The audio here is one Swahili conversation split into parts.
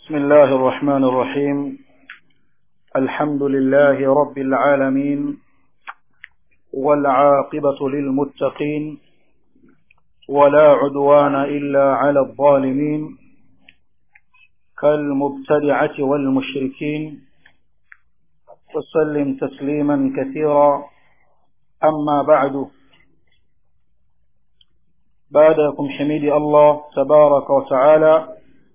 بسم الله الرحمن الرحيم الحمد لله رب العالمين والعاقبة للمتقين ولا عدوان إلا على الظالمين كالمبتدعة والمشركين وسلم تسليما كثيرا أما بعد بعدكم حميد الله تبارك وتعالى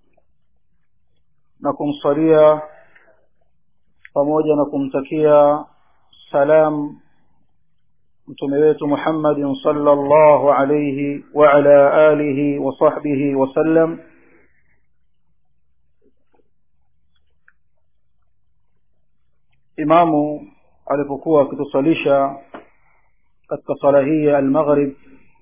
na kumsalia pamoja na kumtakia salam mtume wetu Muhammadin sallallahu alayhi wa ala alihi wa sahbihi wa sallam imamu alipokuwa akitusalisha katika sala hii ya al-maghrib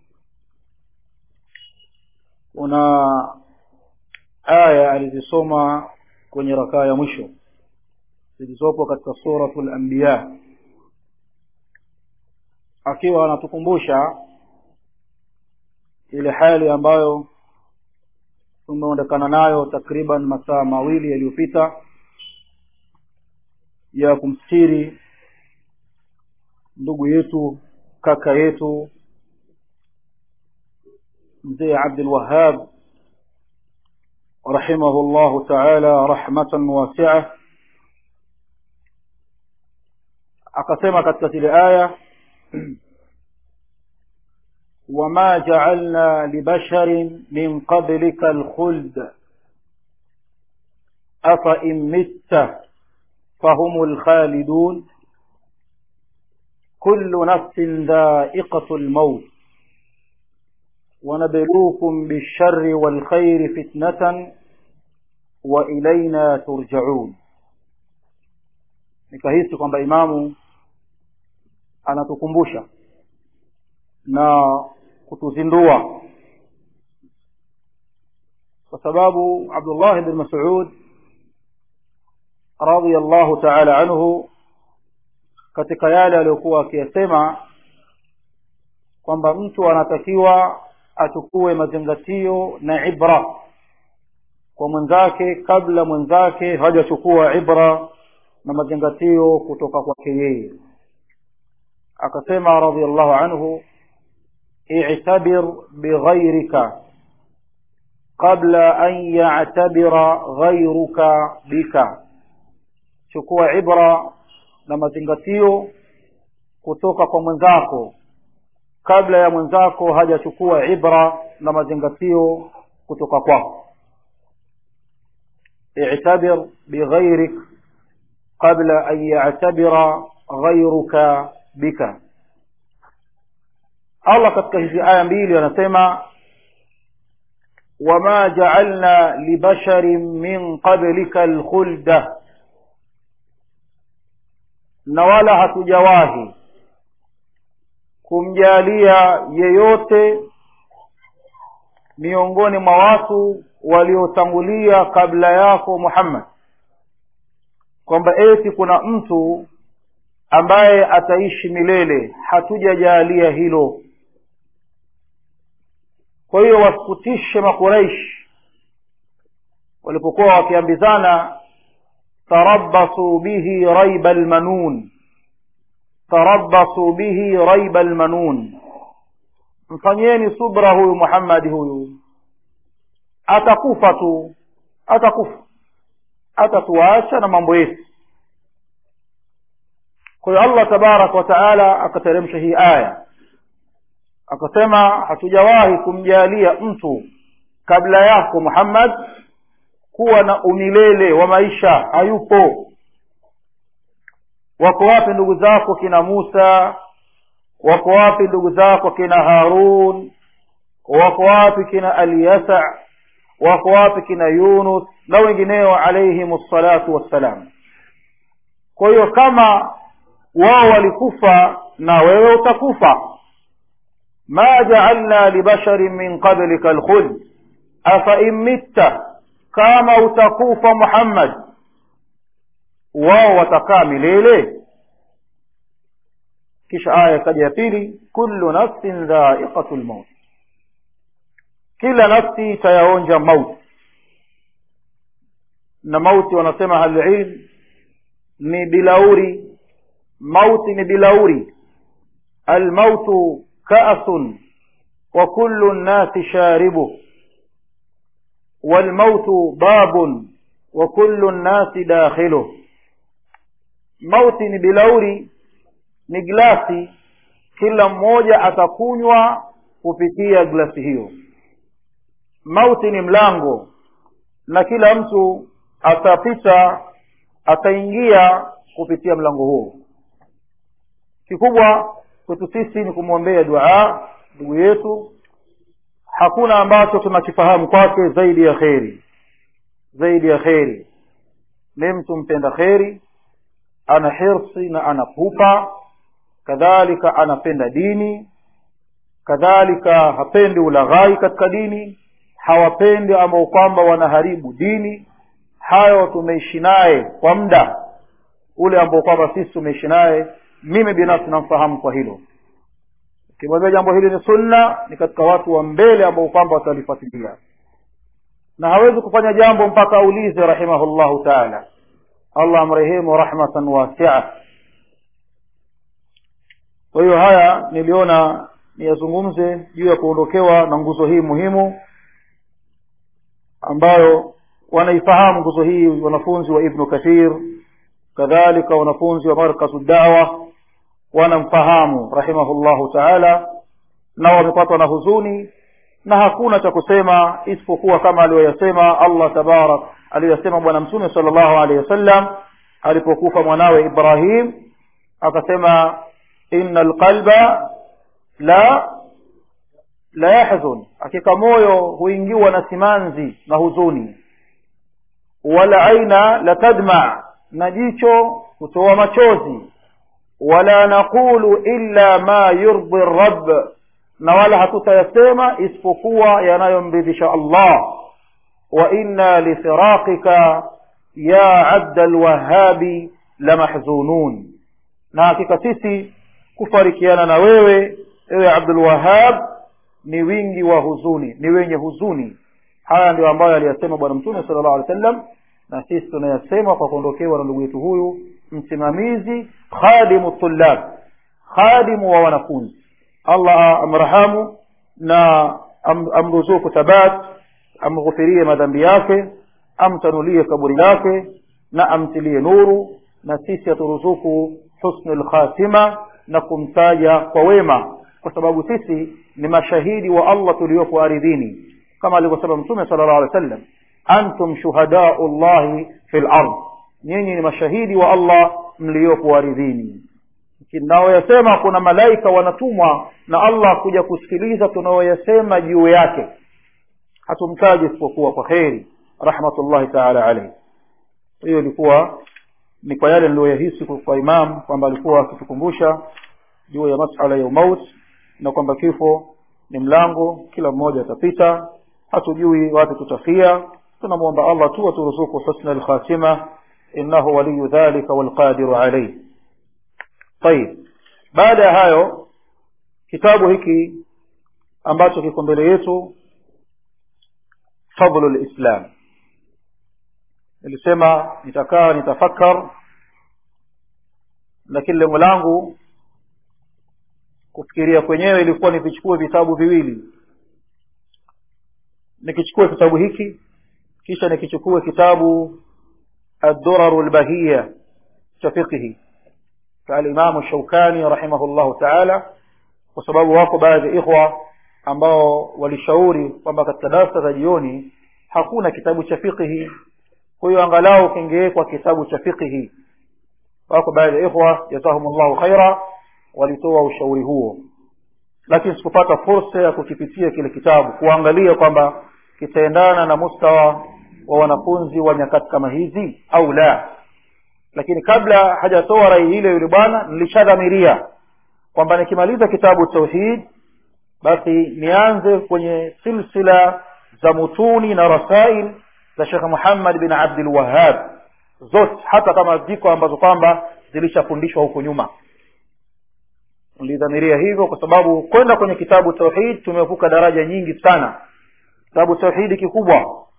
una aya alizisoma kwenye rakaa ya mwisho zilizopo katika suratul anbiya akiwa anatukumbusha ile hali ambayo tumeondekana nayo takriban masaa mawili yaliyopita ya kumstiri ndugu yetu kaka yetu mzee Abdul Wahhab رحمه الله تعالى رحمة واسعة akasema katika ile aya وما جعلنا لبشر من قبلك الخلد أفإن مت فهم الخالدون كل نفس ذائقة الموت ونبلوكم بالشر والخير فتنة وإلينا ترجعون nikahisi kwamba imamu anatukumbusha na kutuzindua kwa sababu Abdullah bin Mas'ud radiyallahu ta'ala anhu katika yale aliyokuwa akiyasema kwamba mtu anatakiwa achukue mazingatio na ibra kwa mwenzake kabla mwenzake hajachukua ibra na mazingatio kutoka kwake yeye akasema radhiallahu anhu i'tabir bighayrika qabla an ya'tabira ghayruka bika chukua ibra na mazingatio kutoka kwa mwenzako kabla ya mwenzako hajachukua ibra na mazingatio kutoka kwako i'tabir bighayrik qabla an ya'tabira ghayruka bika Allah katika hizi aya mbili anasema wama ja'alna libasharin min qablika alkhulda na wala hatujawahi kumjalia yeyote miongoni mwa watu waliotangulia kabla yako Muhammad kwamba eti kuna mtu ambaye ataishi milele hatujajalia hilo kwa hiyo wasikutishe makuraish walipokuwa wakiambizana tarabbasu bihi raiba almanun tarabbasu bihi raiba almanun mfanyeni subra huyu Muhammad huyu atakufa tu atakufa atatuacha na mambo yetu kwa hiyo Allah tabarak wa taala akateremsha hii aya akasema hatujawahi kumjalia mtu kabla yako Muhammad kuwa na umilele wa maisha hayupo wako wapi ndugu zako kina Musa wako wapi ndugu zako kina Harun wako wapi kina Alyasa wako wapi kina Yunus na wengineo alayhim salatu wassalam kwa hiyo kama wao walikufa na wewe utakufa ma ja'alna libasharin min qablika alkhuld afa in mitta kama utakufa Muhammad wao watakaa milele kisha aya ikaja ya pili kullu nafsin dha'iqatul maut kila nafsi itayaonja mauti na mauti wanasema halilm ni bilauri mauti ni bilauri almautu kaasun wa kullu nnasi sharibu walmautu babun wa kullu nnasi dakhiluh mauti ni bilauri ni glasi kila mmoja atakunywa kupitia glasi hiyo mauti ni mlango na kila mtu atapita ataingia kupitia mlango huo kikubwa kwetu sisi ni kumwombea dua ndugu yetu hakuna ambacho tunakifahamu kwake zaidi ya kheri zaidi ya kheri ni mtu mpenda kheri ana hirsi na ana pupa kadhalika anapenda dini kadhalika hapendi ulaghai katika dini hawapendi ambao kwamba wanaharibu dini hayo tumeishi naye kwa muda ule ambao kwamba sisi tumeishi naye mimi binafsi namfahamu kwa hilo ukimwambia jambo hili ni sunna ni katika watu wa mbele ambao kwamba watalifuatilia na hawezi kufanya jambo mpaka aulize rahimahullahu taala allah amrehemu rahmatan wasia kwa hiyo haya niliona niyazungumze juu ya kuondokewa na nguzo hii muhimu ambayo wanaifahamu nguzo hii wanafunzi wa ibnu kathir kadhalika wanafunzi wa markazu dawa wanamfahamu rahimahullahu taala na wamepatwa na huzuni na hakuna cha kusema isipokuwa kama aliyoyasema allah tabarak aliyoyasema bwana mtume sala llahu alehi wasallam alipokufa mwanawe ibrahim akasema ina alqalba la la yahzun hakika moyo huingiwa na simanzi na huzuni wala aina la tadma na jicho hutoa machozi wala naqulu illa ma yurdi rabb na wala hatutayasema isipokuwa yanayomridhisha allah wa inna lifiraqika ya abda lwahabi lamahzunun na hakika sisi kufarikiana na wewe ewe abdulwahab ni wingi wa huzuni ni wenye huzuni haya ndio ambayo aliyasema bwana mtume sala llahu alih wa sallam na sisi tunayasema kwa kuondokewa na ndugu yetu huyu msimamizi khadimu tullab khadimu wa wanafunzi allah amrahamu na am, amruzuku thabat amghufirie madhambi yake amtanulie kaburi lake na amtilie nuru na sisi aturuzuku husnu lkhatima na kumtaja kwa wema kwa sababu sisi ni mashahidi wa allah tuliopo aridhini kama alivyosema mtume sala llahu alih wa sallam antum shuhadau llahi fi lard nyinyi ni mashahidi wa allah mliopo aridhini tunaoyasema kuna malaika wanatumwa na allah kuja kusikiliza tunaoyasema juu yake hatumtaji isipokuwa kwa kheri rahmatullahi taala alaihi hiyo ilikuwa ni kwa yale niliyoyahisi kwa imam kwamba alikuwa akitukumbusha juu ya masala ya umaut na kwamba kifo ni mlango kila mmoja atapita hatujui wapi tutafia tunamwomba allah tu aturuzuku husna lkhatima innahu waliyu dhalika walqadiru alaih tayib baada ya hayo kitabu hiki ambacho kiko mbele yetu fadlu lislam nilisema nitakaa nitafakar lakini lengo langu kufikiria kwenyewe ilikuwa nivichukue vitabu viwili nikichukue kitabu hiki kisha nikichukue kitabu الدرر البهية كفقه كالإمام الشوكاني رحمه الله تعالى وسبب wako baadhi ya ikhwa ambao walishauri kwamba katika darasa za jioni hakuna kitabu cha fiqhi kwa hiyo angalau kingewekwa kitabu cha fiqhi wako baadhi ya ikhwa jazahumullahu khaira walitoa ushauri huo lakini sikupata fursa ya kukipitia kile kitabu kuangalia kwamba kitaendana na mustawa wa wanafunzi wa nyakati kama hizi au la lakini kabla hajatoa rai ile yule bwana nilishadhamiria kwamba nikimaliza kitabu tauhid basi nianze kwenye silsila za mutuni na rasail za shekh muhammad bin abdul wahab zote hata kama ziko ambazo kwamba zilishafundishwa huko nyuma nilidhamiria hivyo kwa sababu kwenda kwenye kitabu tauhid tumevuka daraja nyingi sana kitabu tauhidi kikubwa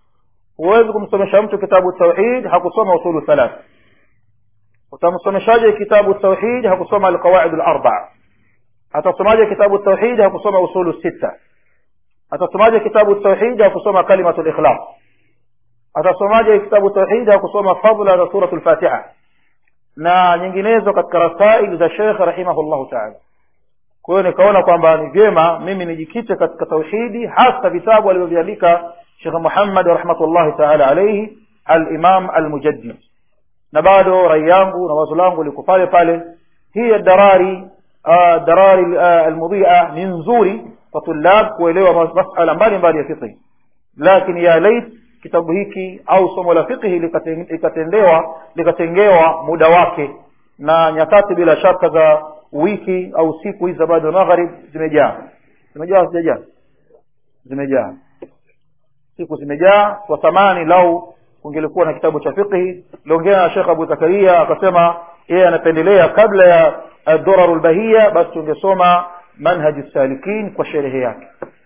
huwezi kumsomesha mtu kitabu tauhid hakusoma usulu thalath utamsomeshaje kitabu tauhid hakusoma alqawaid alarbaa atasomaje kitabu tauhid hakusoma usulu sita atasomaje kitabu tauhid hakusoma kalimatu likhlas atasomaje kitabu tauhid hakusoma fadla za suratu lfatiha na nyinginezo katika rasail za shekh rahimahullahu taala kwa hiyo nikaona kwamba ni vyema mimi nijikite katika tauhidi hasa vitabu alivyoviandika shekh muhammad rahmatullahi taala alaihi alimam almujaddid na bado rai yangu na wazo langu liko pale pale hii darari uh, darari uh, almudhia ni nzuri kwa tulab kuelewa masala mbalimbali ya fiqhi lakini ya lait kitabu hiki au somo la fiqhi likatendewa likatengewa muda wake na nyakati bila shaka za wiki au siku hizi za baada ya magharib zimejaa zimejaa zimejaa zimejaa siku zimejaa kwa thamani lau kungelikuwa na kitabu cha fiqhi liongea na shekh abu zakaria akasema yeye anapendelea kabla ya aduraru lbahia basi tungesoma manhaji salikin kwa sherehe yake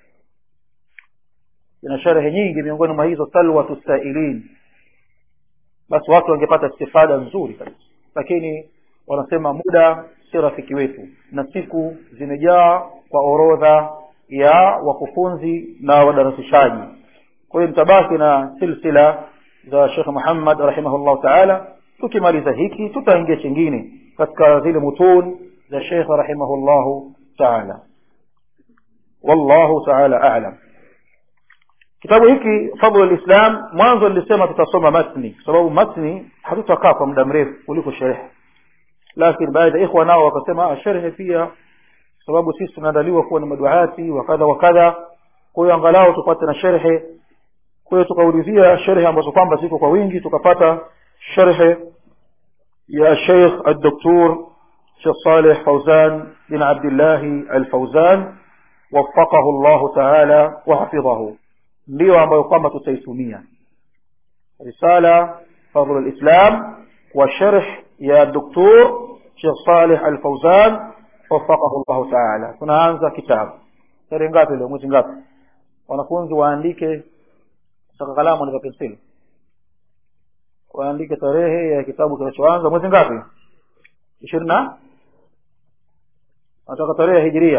ina sherehe nyingi miongoni mwa hizo salwatu sailin basi watu wangepata istifada nzuri kabisa lakini wanasema muda si rafiki wetu na siku zimejaa kwa orodha ya wakufunzi na wadarasishaji kwa hiyo mtabaki na silsila za shekh muhammad rahimahullahu taala tukimaliza hiki tutaingia chingine katika zile mutun za shekh rahimahullahu taala wallahu taala alam kitabu hiki fadlu lislam mwanzo nilisema tutasoma matni kwa sababu matni hatutakaa kwa muda mrefu kuliko sherehe lakini baadhi ya ikhwa nao wakasema sherehe pia sababu sisi tunaandaliwa kuwa ni maduati wa kadha wa kadha kwa hiyo angalau tupate na sherhe kwa hiyo tukaulizia sherhe ambazo kwamba ziko kwa wingi tukapata sherhe ya sheikh الدكتور شيخ صالح فوزان بن عبد الله الفوزان وفقه الله تعالى وحفظه ndio ambayo kwamba tutaitumia risala fadl alislam wa sharh ya doktor Sheikh Saleh Al-Fauzan wafaqahu Allah Ta'ala tunaanza kitabu tarehe ngapi leo mwezi ngapi wanafunzi waandike saka kalamu na penseli waandike tarehe ya kitabu kinachoanza mwezi ngapi ishirini na nataka tarehe ya hijiria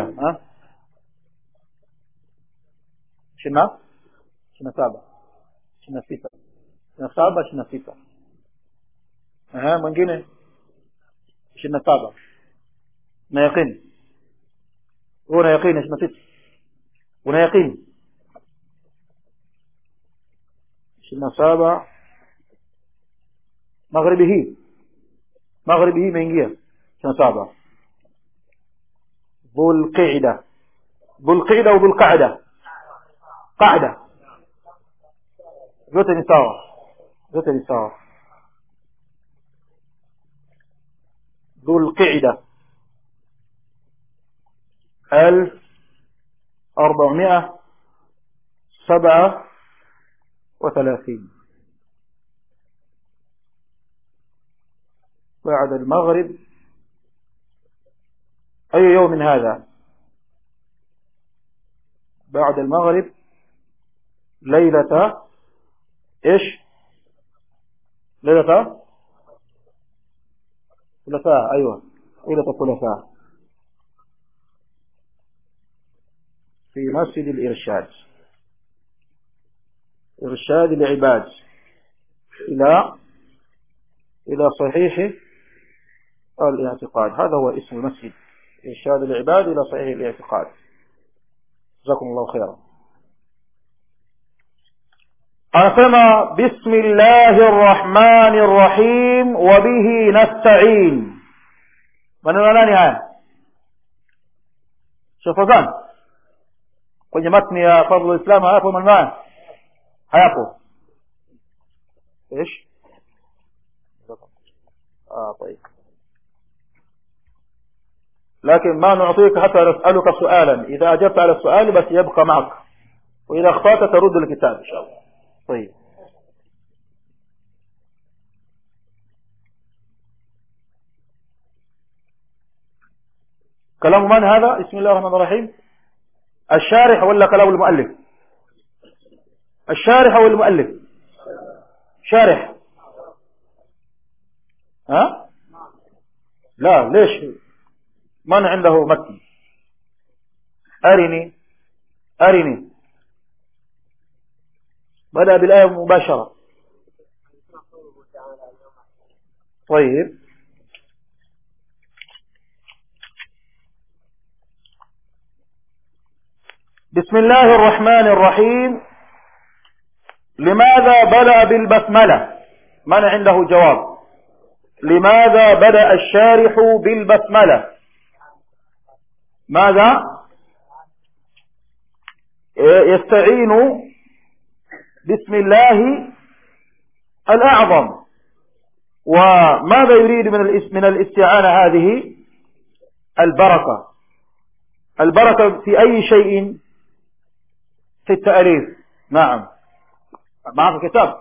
ishirini na ishirini na saba ishirini na sita ishirini na saba ishirini na sita mwingine ishirini na saba na yaqini huo una yaqini ishirini na sita una yaqini ishirini na saba magharibi hii magharibi hii imeingia ishirini na saba dhulqida dhulqida au dhulqada qada vyote ni sawa vyote ni sawa dhulqida ألف أربعمائة سبعة وثلاثين بعد المغرب أي يوم هذا بعد المغرب ليلة إيش ليلة ثلاثاء أيوة ليلة الثلاثاء في مسجد الإرشاد إرشاد العباد إلى إلى صحيح الاعتقاد هذا هو اسم المسجد إرشاد العباد إلى صحيح الاعتقاد جزاكم الله خيرا أسمى بسم الله الرحمن الرحيم وبه نستعين من ناني هاي شوف ذان kwenye matni ya fadlu islam hayapo maneno hayapo ايش اه طيب لكن ما نعطيك حتى نسألك سؤالا إذا أجبت على السؤال بس يبقى معك وإذا أخطأت ترد الكتاب إن شاء الله طيب كلام من هذا بسم الله الرحمن الرحيم الشارح ولا كلام المؤلف الشارح او المؤلف شارح ها لا ليش من عنده متن أرني أرني بدأ بالآية مباشرة طيب بسم الله الرحمن الرحيم لماذا بدأ بالبسملة من عنده جواب لماذا بدأ الشارح بالبسملة ماذا يستعين بسم الله الأعظم وماذا يريد من من الاستعانة هذه البركة البركة في أي شيء في التأليف نعم معك كتاب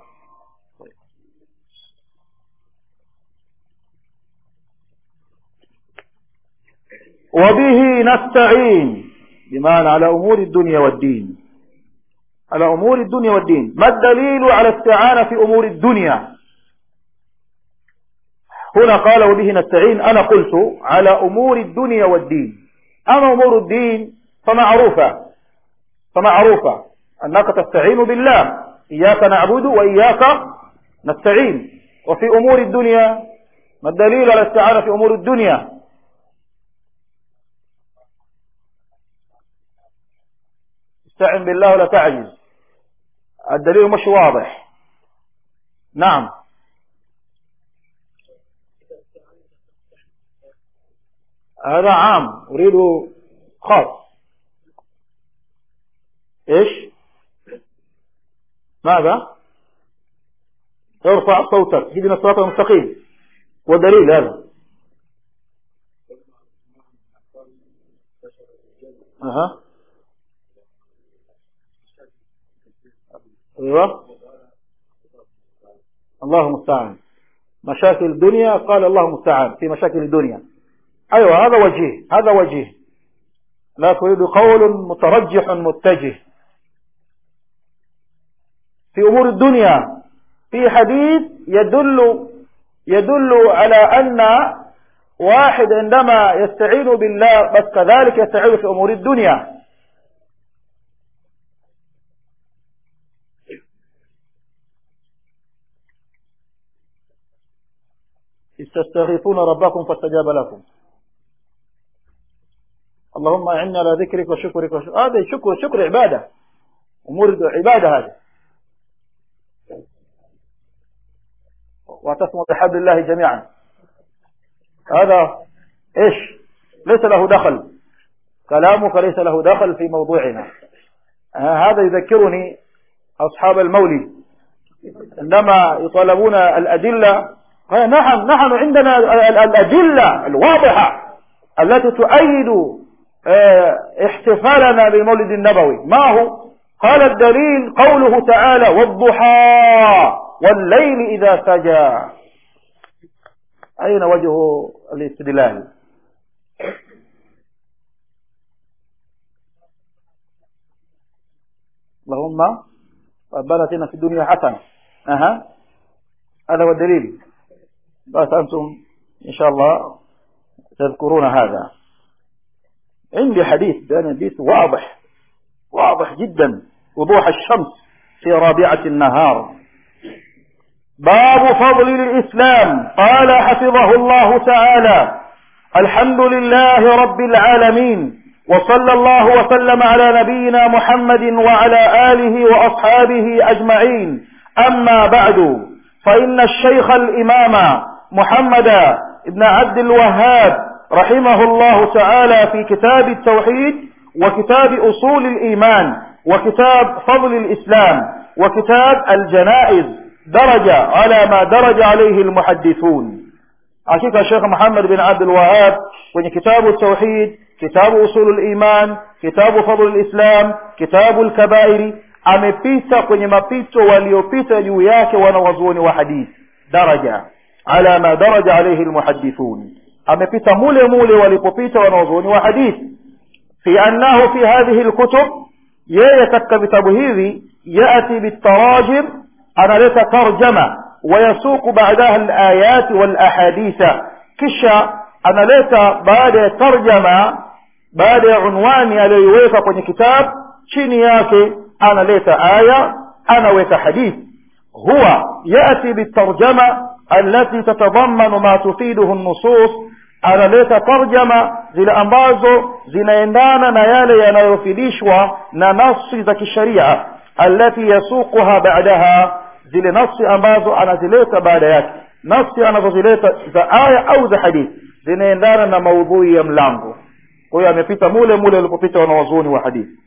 وبه نستعين بمعنى على أمور الدنيا والدين على أمور الدنيا والدين ما الدليل على استعانة في أمور الدنيا هنا قال وبه نستعين أنا قلت على أمور الدنيا والدين أما أمور الدين فمعروفة فمعروفة أنك تستعين بالله إياك نعبد وإياك نستعين وفي أمور الدنيا ما الدليل على الاستعانة في أمور الدنيا استعن بالله ولا تعجز الدليل مش واضح نعم هذا عام أريد خاص إيش ماذا ارفع صوتك اهدنا الصراط المستقيم ودليل هذا أها ايوه الله المستعان مشاكل الدنيا قال الله المستعان في مشاكل الدنيا ايوه هذا وجيه هذا وجيه لا تريد قول مترجح متجه في امور الدنيا في حديث يدل يدل على ان واحد عندما يستعين بالله بس كذلك يستعين في امور الدنيا تستغيثون ربكم فاستجاب لكم اللهم اعنا على ذكرك وشكرك وشكرك. هذا شكر شكر عبادة أمور عبادة هذه واعتصموا بحبل الله جميعا هذا ايش ليس له دخل كلامك ليس له دخل في موضوعنا هذا يذكرني أصحاب المولد عندما يطالبون الأدلة نحن نحن عندنا الأدلة الواضحة التي تؤيد احتفالنا بالمولد النبوي ما هو قال الدليل قوله تعالى والضحى والليل إذا سجى أين وجه الاستدلال اللهم ربنا اتنا في الدنيا حسنة أها هذا هو الدليل بس أنتم إن شاء الله تذكرون هذا عندي حديث ده حديث واضح واضح جدا وضوح الشمس في رابعة النهار باب فضل الإسلام قال حفظه الله تعالى الحمد لله رب العالمين وصلى الله وسلم على نبينا محمد وعلى آله وأصحابه أجمعين أما بعد فإن الشيخ الإمام محمد بن عبد الوهاب رحمه الله تعالى في كتاب التوحيد وكتاب أصول الإيمان وكتاب فضل الإسلام وكتاب الجنائز درج على ما درج عليه المحدثون hakika Sheikh Muhammad bin Abdul Wahhab kwenye kitabu tauhid kitabu usulul iman kitabu fadlul islam kitabu al-kabairi amepita kwenye mapito waliopita juu yake wanawazuoni wa hadith daraja ala ma daraja alayhi almuhaddithun amepita mule mule walipopita wanawazuoni wa hadith fi annahu fi hadhihi alkutub yeye katika vitabu hivi yati bitarajim analeta tarjama wayasuqu baadaha alayati walahaditha kisha analeta baada ya tarjama baada ya unwani aliyoiweka kwenye kitabu chini yake analeta aya anaweka hadithi huwa yati bitarjama التي تتضمن ما تفيده النصوص analeta tarjama zile ambazo zinaendana na yale yanayofidishwa na nafsi za kisharia allati yasuquha ba'daha zile nafsi ambazo anazileta baada yake nafsi anazozileta za aya au za hadithi zinaendana na maudhui ya mlango kwa hiyo amepita mule mule alipopita wanawazuoni wa hadithi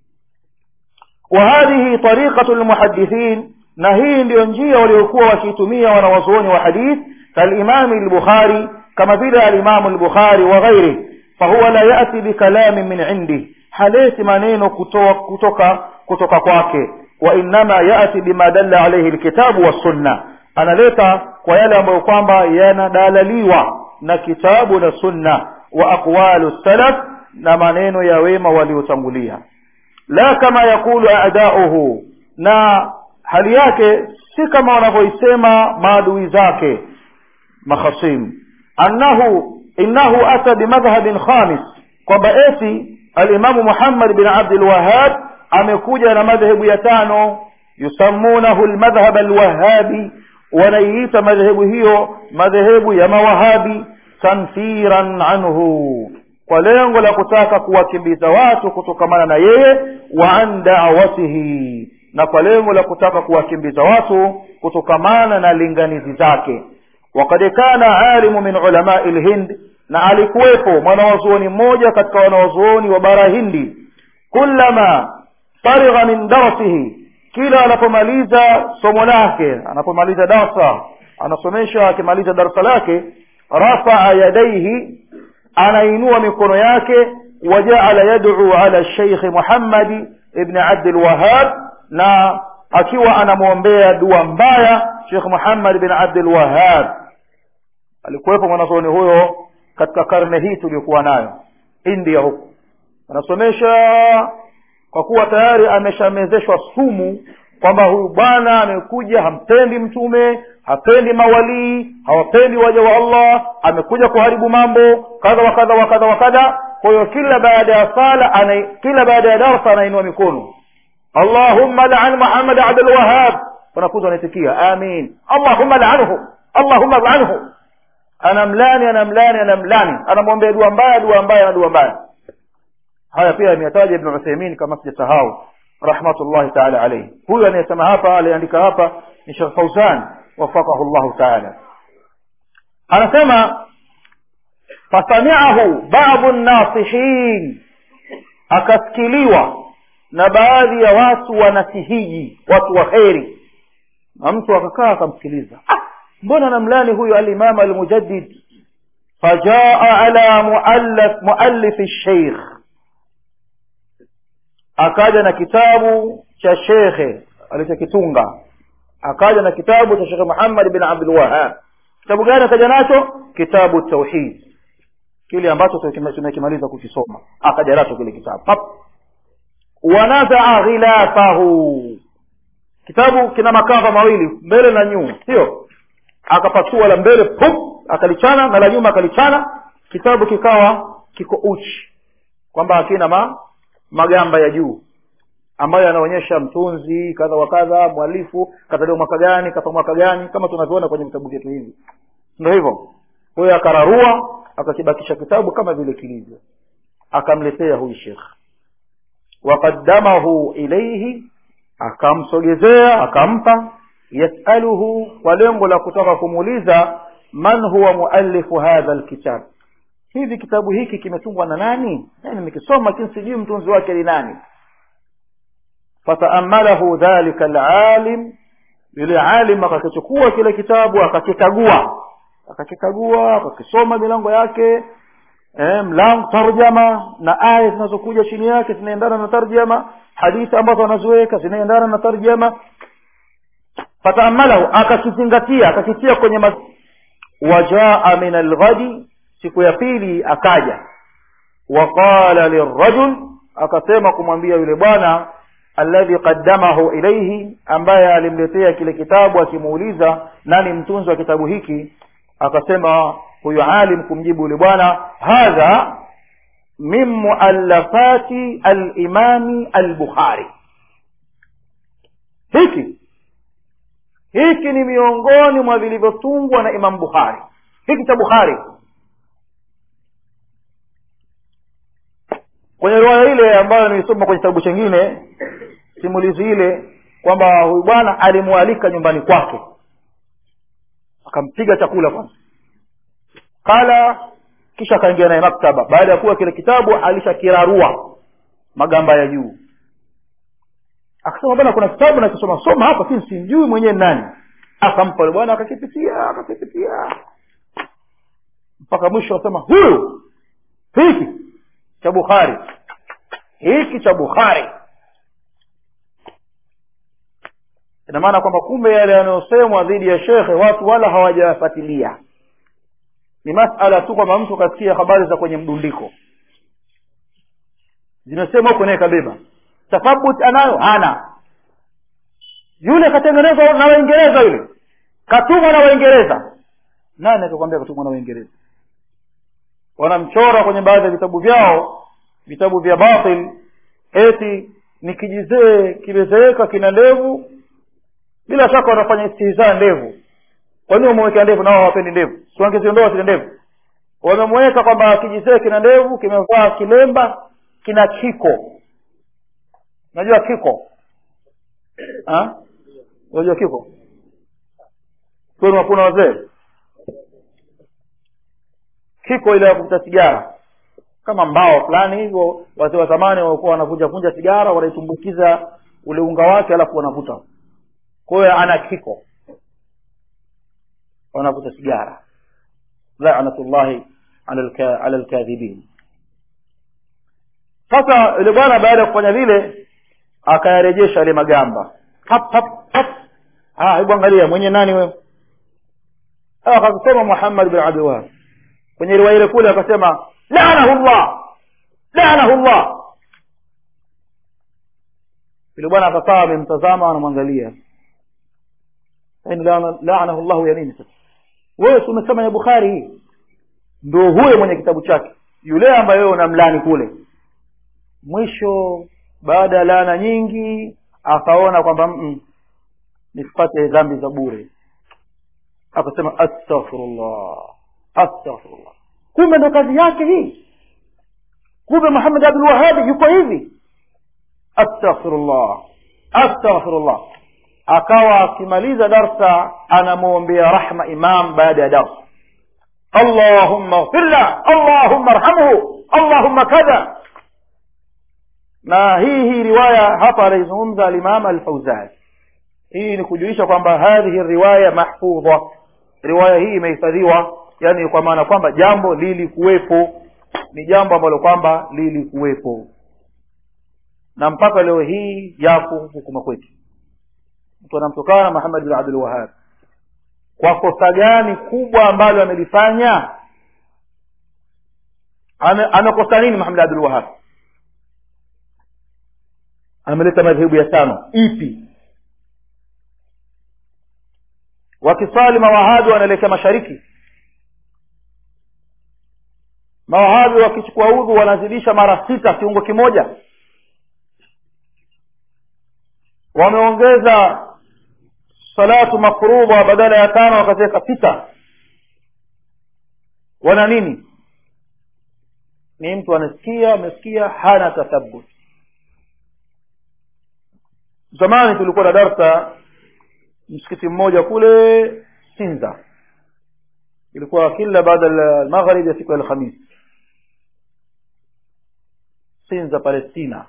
وهذه طريقة المحدثين na hii ndiyo njia waliokuwa wakiitumia wanawazuoni wa hadith kalimami al-bukhari kama vile alimamu al-bukhari wa ghairi fahuwa la yati bikalamin min indi haleti maneno kutoka kutoka, kutoka kwake wa innama yati bima dalla alayhi alkitabu wassunna analeta kwa yale ambayo kwamba yanadalaliwa na kitabu na sunna wa aqwalu salaf na maneno ya wema waliotangulia la kama yakulu a'da'uhu na hali yake si kama wanavyoisema maadui zake makhasim annahu innahu ata bimadhhabin khamis kwamba eti alimamu muhammad bin abdul wahhab amekuja na madhehebu ya tano yusammunahu almadhhab alwahabi wanaiita madhehebu hiyo madhehebu ya mawahabi tanfiran anhu kwa lengo la kutaka kuwakimbiza watu kutokamana na yeye wa an da'watihi na kwa lengo la kutaka kuwakimbiza watu kutokamana na linganizi zake wakad kana alimu min ulamai lhind na alikuwepo mwanawazuoni mmoja katika wanawazuoni wa bara hindi kullama farigha min darsihi kila anapomaliza somo lake anapomaliza darsa anasomesha akimaliza darsa lake rafaa yadaihi anainua mikono yake wajaala yad'u ala sheikh muhammadi ibn abd alwahhab na akiwa anamwombea dua mbaya Sheikh Muhammad bin Abdul Wahhab alikuwepo mwanazuoni huyo katika karne hii tuliyokuwa nayo India huko anasomesha kwa kuwa tayari ameshamezeshwa sumu kwamba huyu bwana amekuja hampendi mtume hapendi mawalii hawapendi waja wa Allah amekuja kuharibu mambo kadha wa kadha wa kadha wa kadha kwa hiyo kila baada ya sala ana kila baada ya darasa anainua mikono Allahumma la'an Muhammad Abdul Wahhab wanafunzi wanaitikia amin Allahumma la'anhu Allahumma la'anhu anamlani anamlani anamlani anamwombea dua mbaya dua mbaya na dua mbaya haya pia ameyataja Ibn Uthaymeen kama sijasahau rahmatullahi ta'ala alayhi huyu anayesema hapa aliandika hapa ni Sheikh Fauzan wafaqahu Allah ta'ala anasema fasami'ahu ba'dhu an-nasihin akasikiliwa na baadhi ya watu wanasihiji watu wa kheri na mtu akakaa akamsikiliza ah, mbona namlani huyu alimam almujaddid fajaa ala muallif muallif sheikh akaja na kitabu cha shekhe alichokitunga akaja na kitabu cha shekhe muhammad bin abdul wahab kitabu gani akaja nacho kitabu tauhid kile ambacho tumekimaliza kukisoma akaja nacho kile kitabu Pap. wanazaa ghilafahu kitabu kina makava mawili mbele na nyuma sio akapasua la mbele pup akalichana na la nyuma akalichana kitabu kikawa kiko uchi kwamba hakina ma, magamba ya juu ambayo yanaonyesha mtunzi kadha wa kadha mwalifu kazaliwa mwaka gani kafa mwaka gani kama tunavyoona kwenye vitabu vyetu hivi ndio hivyo kwa hiyo akararua akakibakisha kitabu kama vile kilivyo akamletea huyu shekh waqaddamahu ilaihi akamsogezea akampa yasaluhu kwa lengo la kutaka kumuuliza man huwa muallifu hadha alkitab hivi kitabu hiki kimetungwa na nani yani nimekisoma lakini sijui mtunzi wake ni nani fataamalahu dhalika alalim yule alim akakichukua kile kitabu akakikagua akakikagua akakisoma milango yake eh, mlango tarjama na aya zinazokuja chini yake zinaendana na tarjama hadithi ambazo anaziweka zinaendana na tarjama fataamalahu akakizingatia akakitia kwenye mas... wajaa min alghadi siku ya pili akaja waqala lirajul akasema kumwambia yule bwana alladhi qaddamahu ilaihi ambaye alimletea kile kitabu akimuuliza nani mtunzi wa kitabu hiki akasema huyu alim kumjibu yule bwana hadha min muallafati alimami albukhari hiki hiki ni miongoni mwa vilivyotungwa na imam bukhari hiki cha bukhari kwenye riwaya ile ambayo nilisoma kwenye kitabu chengine simulizi ile kwamba huyu bwana alimwalika nyumbani kwake akampiga chakula kwanza kala kisha akaingia naye maktaba baada ya kuwa kile kitabu alishakirarua magamba ya juu akasema bwana kuna kitabu nakisoma soma hapa lakini simjui mwenyewe nani akampa yule bwana akakipitia akakipitia mpaka mwisho akasema huyu hiki cha bukhari hiki cha bukhari ina maana kwamba kumbe yale yanayosemwa dhidi ya shekhe watu wala hawajayafuatilia ni masala tu kwamba mtu kasikia habari za kwenye mdundiko zimesema huko naye kabeba tathabut anayo hana yule katengenezwa na waingereza yule katumwa na waingereza nani akakwambia katumwa na waingereza wanamchora kwenye baadhi ya vitabu vyao vitabu vya batil eti ni kijizee kimezeeka kina ndevu bila shaka wanafanya istihzaa ndevu kwa nini wamewekea ndevu nao hawapendi ndevu si wangeziondoa zile ndevu wamemweka kwamba kijizee kina ndevu kimevaa kilemba kina kiko unajua kiko ha? unajua kiko kwenu hakuna wazee kiko ile ya kuvuta sigara kama mbao fulani hivyo wazee wa zamani walikuwa wanavunja vunja sigara wanaitumbukiza ule unga wake alafu wanavuta kwa hiyo ana kiko wanavuta sigara lanatullahi ala lkadhibin sasa yule bwana baada ya kufanya vile akayarejesha yale magamba hap hap hap ah hebu angalia mwenye nani wewe akasema muhammad bin abdulwahab kwenye riwaya ile kule akasema lanahu llah lanahu llah yule bwana akakaa amemtazama anamwangalia lanahu llahu ya nini sasa wewe si umesema ya bukhari hii ndo huyo mwenye kitabu chake yule ambaye wewe unamlani kule mwisho baada ya laana nyingi akaona kwamba nisipate dhambi za bure akasema astaghfirullah astaghfirullah kumbe ndo kazi yake hii kumbe muhammad abdulwahabi yuko hivi astaghfirullah astaghfirullah akawa akimaliza darsa anamwombea rahma imam baada ya darsa allahumma ghfirla allahumma arhamhu allahumma kadha na hii hii riwaya hapa anaizungumza alimam alfauzani hii ni kujulisha kwamba hadhihi riwaya mahfudha riwaya hii imehifadhiwa yani kwa maana kwamba jambo lilikuwepo ni jambo ambalo kwamba lilikuwepo na mpaka leo hii yapo hukuma kwetu mtu anamtokana muhammad bin abdul wahab kwa kosa gani kubwa ambalo amelifanya amekosa nini muhammad abdul wahab ameleta madhehebu ya tano ipi wakiswali mawahabi wanaelekea mashariki mawahabi wakichukua udhu wanazidisha mara sita kiungo kimoja wameongeza salatu mafrudha badala ya tano wakaziweka sita wana nini ni mtu anasikia amesikia hana tathabut zamani tulikuwa na darsa msikiti mmoja kule sinza ilikuwa kila baada ya maghrib ya siku ya alhamis sinza palestina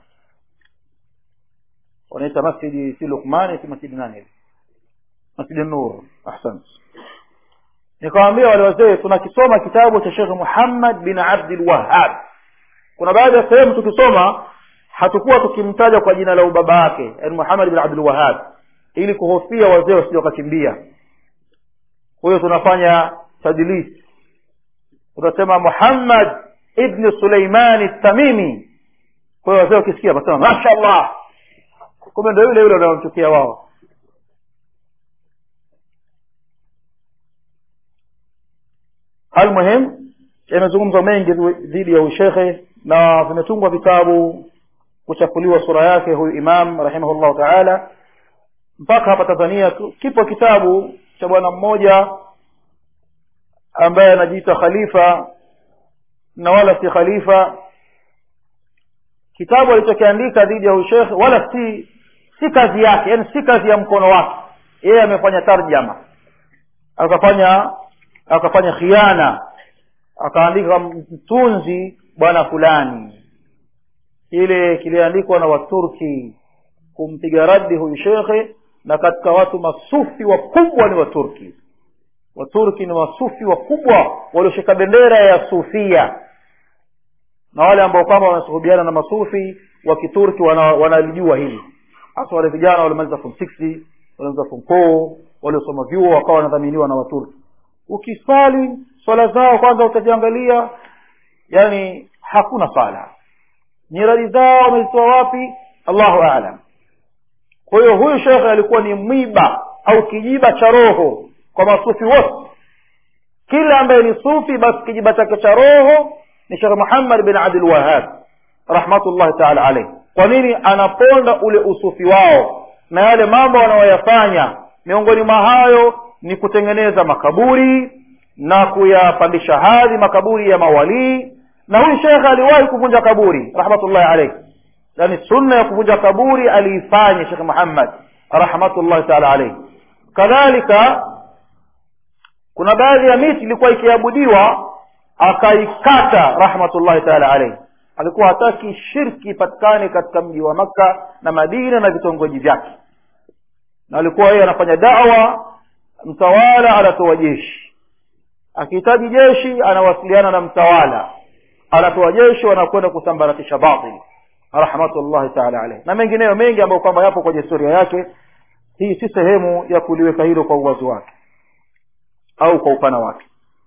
wanaita masjidi si lukmani si masjidi nani masjidi nur ahsant nikawambia wale wazee tunakisoma kitabu cha shekh muhammad bin abdul wahab kuna baadhi ya sehemu tukisoma hatukuwa tukimtaja kwa jina la ubaba wake yani muhammad bin abdul wahab ili kuhofia wazee wasije wakakimbia kwa hiyo tunafanya tadlis tunasema muhammad ibni suleimani tamimi kwa hiyo wazee wakisikia wasema mashallah kumbe ndo yule yule wanaomchukia wao almuhim yamezungumzwa mengi dhidi ya ushekhe na vimetungwa vitabu kuchafuliwa sura yake huyu imam rahimahullahu taala mpaka hapa tanzania kipo kitabu cha bwana mmoja ambaye anajiita khalifa na wala si khalifa kitabu alichokiandika dhidi ya ushekhe wala si si kazi yake yani si kazi ya mkono wake yeye amefanya tarjama akafanya akafanya khiana akaandika mtunzi bwana fulani kile kiliandikwa na waturki kumpiga radi huyu shekhe na katika watu masufi wakubwa ni waturki waturki ni wasufi wakubwa walioshika bendera ya sufia na wale ambao kwamba wanasuhubiana na masufi wa kiturki wanalijua wana hili hasa wale vijana waliomaliza form six waliomaliza form four waliosoma vyuo wakawa wanadhaminiwa na waturki ukiswali swala zao kwanza utaziangalia yani hakuna swala nyiradi zao wamezitoa wapi allahu alam kwa hiyo huyu shekhe alikuwa ni mwiba au kijiba cha roho kwa masufi wote kila ambaye ni sufi basi kijiba chake cha roho ni shekhe muhammad bin abdul wahab rahmatullahi taala alaihi kwa nini anaponda ule usufi wao na yale mambo wanayoyafanya miongoni mwa hayo ni kutengeneza makaburi na kuyapandisha hadhi makaburi ya mawalii na huyu shekhe aliwahi kuvunja kaburi rahmatullahi alaihi yani sunna ya kuvunja kaburi aliifanya shekhe muhammad rahmatullahi taala alaihi kadhalika kuna baadhi ya miti ilikuwa ikiabudiwa akaikata rahmatullahi taala alaihi alikuwa hataki shirki ipatikane katika mji wa makka na madina na vitongoji vyake na alikuwa yeye anafanya dawa mtawala anatoa jeshi akihitaji jeshi anawasiliana na mtawala anatoa jeshi wanakwenda kusambaratisha batili rahmatullahi taala alaihi na mengineyo mengi ambayo kwamba yapo kwenye historia yake hii si sehemu ya kuliweka hilo kwa uwazi wake au kwa upana wake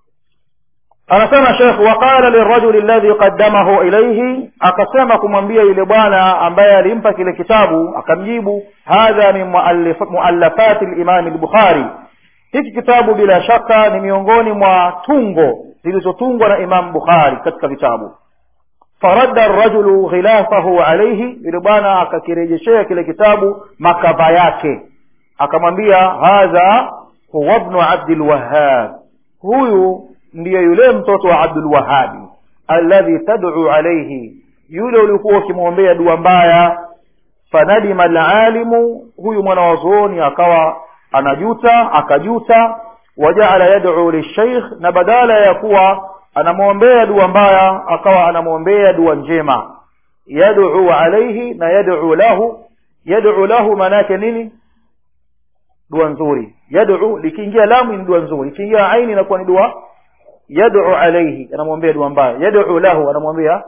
anasema shekh waqala lirajuli alladhi qaddamahu ilaihi akasema kumwambia yule bwana ambaye alimpa kile kitabu akamjibu hadha min muallafati limami lbukhari hiki kitabu bila shaka ni miongoni mwa tungo zilizotungwa na imam bukhari katika vitabu faradda rajulu ghilafahu alaihi yule bwana akakirejeshea kile kitabu makava yake akamwambia hadha huwa bnu abdilwahab huyu ndiye yule mtoto wa abdulwahabi alladhi tad'u alaihi yule ulikuwa ukimwombea dua mbaya fanadima alalimu huyu mwana wa zuoni akawa anajuta akajuta wajaala yad'u lisheikh na badala ya kuwa anamwombea dua mbaya akawa anamwombea dua njema yad'u alaihi na yad'u lahu yad'u lahu maana yake nini dua nzuri yad'u likiingia lamu ni dua nzuri likiingia aini inakuwa ni dua yad'u alayhi anamwambia dua mbaya yad'u lahu anamwambia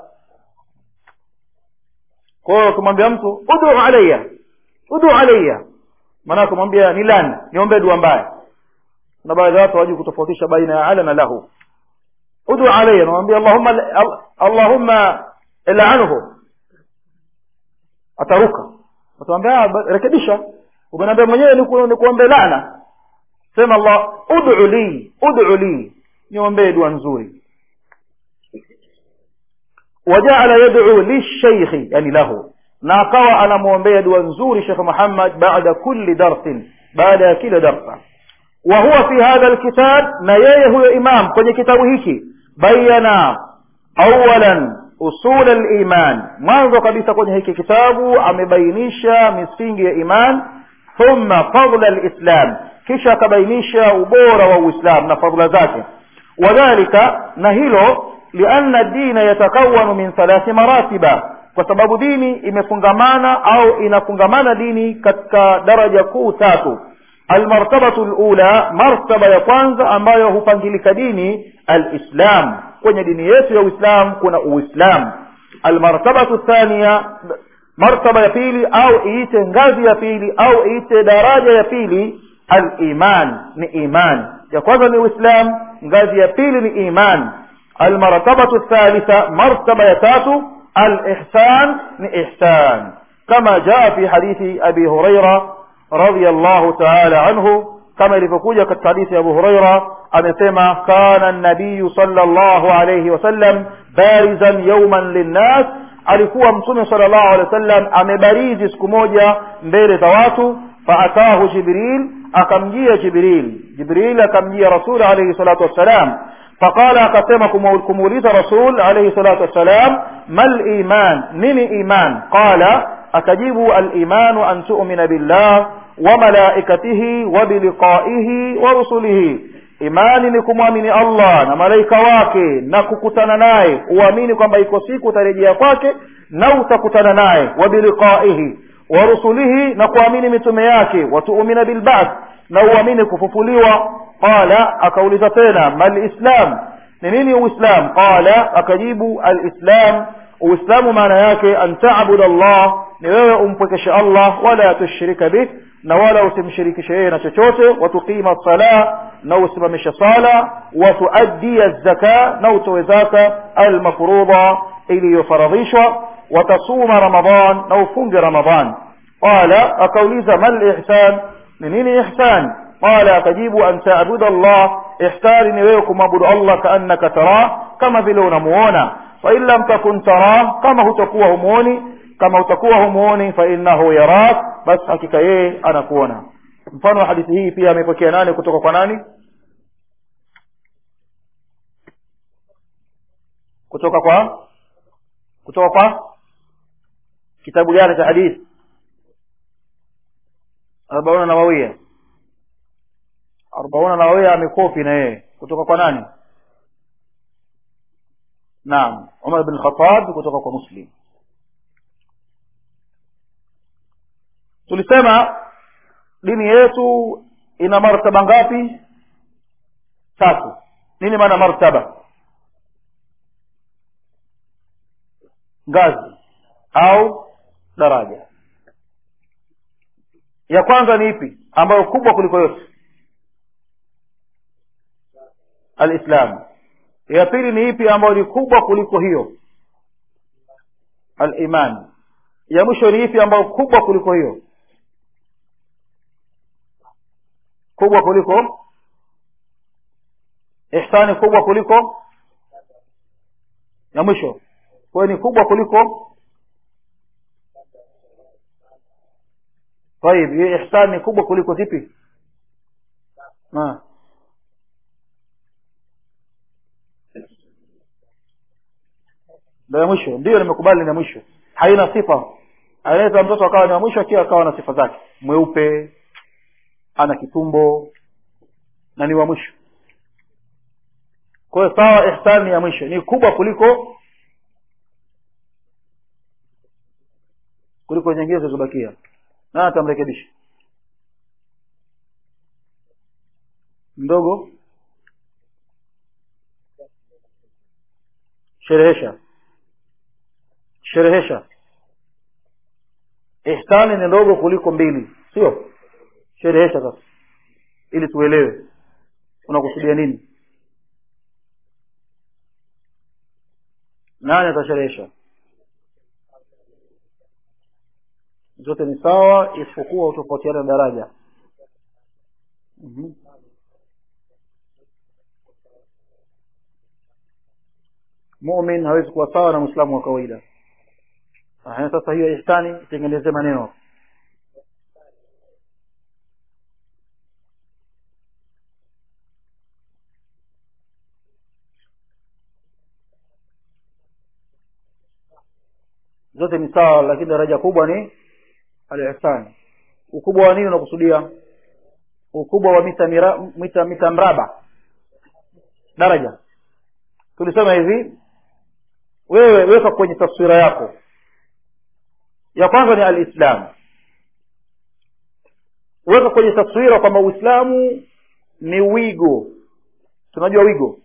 kwa hiyo kumwambia mtu ud'u alayya ud'u alayya maana kumwambia ni lani niombe dua mbaya na baadhi ya watu hawajui kutofautisha baina ya ala na lahu ud'u alayya anamwambia allahumma allahumma il'anhu ataruka atamwambia rekebisha umeniambia mwenyewe ni kuombe laana sema allah ud'u li ud'u li niombee dua nzuri wajaala yad'u lishaykhi yani lahu na akawa anamwombea dua nzuri shekh muhammad baada kulli darsin baada ya kila darsa wa huwa fi hadha alkitab na yeye huyo imam kwenye kitabu hiki bayana awalan usul aliman mwanzo kabisa kwenye hiki kitabu amebainisha misingi ya iman thumma fadla alislam kisha akabainisha ubora wa uislam na fadla zake wadhalika na hilo lianna dina yatakawanu min thalathi maratiba kwa sababu dini imefungamana au inafungamana dini katika daraja kuu tatu almartabatu lula martaba ya kwanza ambayo hupangilika dini alislam kwenye dini yetu ya uislam kuna uislam almartabatu thania martaba ya pili au iite ngazi ya pili au iite daraja ya pili aliman ni iman ya kwanza ni uislam ngazi ya pili ni iman almartabatu thalitha martaba ya tatu alihsan ni ihsan kama jaa fi hadithi abi huraira radiallahu taala anhu kama ilivyokuja katika hadithi ya abu huraira amesema kana nabiyu sallallahu alayhi wasallam barizan yauman linnas alikuwa mtume sallallahu alaihi wasallam amebarizi siku moja mbele za watu faatahu jibril akamjia jibril jibril akamjia rasul alayhi salatu wassalam فقال akasema kumuuliza rasul alayhi salatu wassalam mal iman nini iman qala akajibu al imanu an tu'mina billah wa malaikatihi wa biliqaihi wa rusulihi imani ni kumwamini allah na malaika wake na kukutana naye uamini kwamba iko siku utarejea kwake na utakutana naye wa biliqaihi wa rusulihi na kuamini mitume yake watuumina bilbath na uamini kufufuliwa qala akauliza tena mal islam ni nini uislam qala akajibu alislam uislamu maana yake an tabuda allah ni wewe umpwekeshe allah wala tushrika bih na wala usimshirikishe yeye na chochote watuqima sala na usimamishe sala watuaddia zaka na utoe zaka almafruda iliyofaradhishwa watasuma ramadan na ufunge ramadan qala akauliza mal ihsan ni nini ihsan qala akajibu an taabuda allah ihsani ni wewe kumwabudu allah kaannaka tarah kama vile unamuona fain lam takun tarah kama hutakuwa humuoni kama utakuwa humuoni fainnahu yarak basi hakika yeye anakuona mfano wa hadithi hii pia amepokea nani kutoka kwa nani kutoka kwa kutoka kwa kitabu gani cha hadithi arbauna nawawia arbauna nawawia amekopi na yeye kutoka kwa nani naam umar bin khatab kutoka kwa muslim tulisema dini yetu ina martaba ngapi tatu nini maana martaba ngazi au daraja ya kwanza ni ipi ambayo kubwa kuliko yote alislam ya pili ni ipi ambayo ni kubwa kuliko hiyo aliman ya mwisho ni ipi ambayo kubwa kuliko hiyo kubwa kuliko ihsani kubwa kuliko ya mwisho kwayo ni kubwa kuliko طيب hiyo ihsan ni kubwa kuliko zipi ah ndio ya mwisho ndio nimekubali ni ya mwisho haina sifa anaweza mtoto akawa ni wa mwisho akiwa akawa na sifa zake mweupe ana kitumbo na ni wa mwisho kwa hiyo sawa ihsan ni ya mwisho ni kubwa kuliko kuliko nyingine zilizobakia na atamrekebisha mdogo sherehesha sherehesha ihsani ni ndogo kuliko mbili sio sherehesha sasa ili tuelewe unakusudia nini nani atasherehesha zote ni sawa isipokuwa utofautiana daraja mm-hmm. mumin hawezi kuwa sawa na mwislamu wa kawaida Aha, sasa hiyo ihsani itengeneze maneno zote ni sawa lakini daraja kubwa ni alihsani ukubwa wa nini unakusudia ukubwa wa mita mira, mita mita mraba daraja tulisema hivi wewe weka kwenye taswira yako ya kwanza ni alislam weka kwenye taswira kwamba uislamu ni wigo tunajua wigo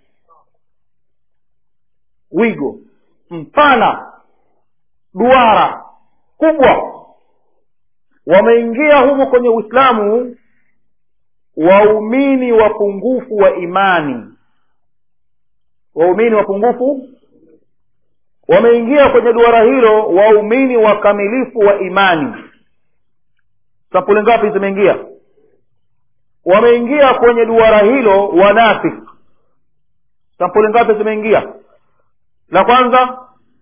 wigo mpana duara kubwa wameingia humo kwenye uislamu waumini wapungufu wa imani waumini wapungufu wameingia kwenye duara hilo waumini wakamilifu wa imani sampuli ngapi zimeingia wameingia kwenye duara hilo wanafik sampuli ngapi zimeingia la kwanza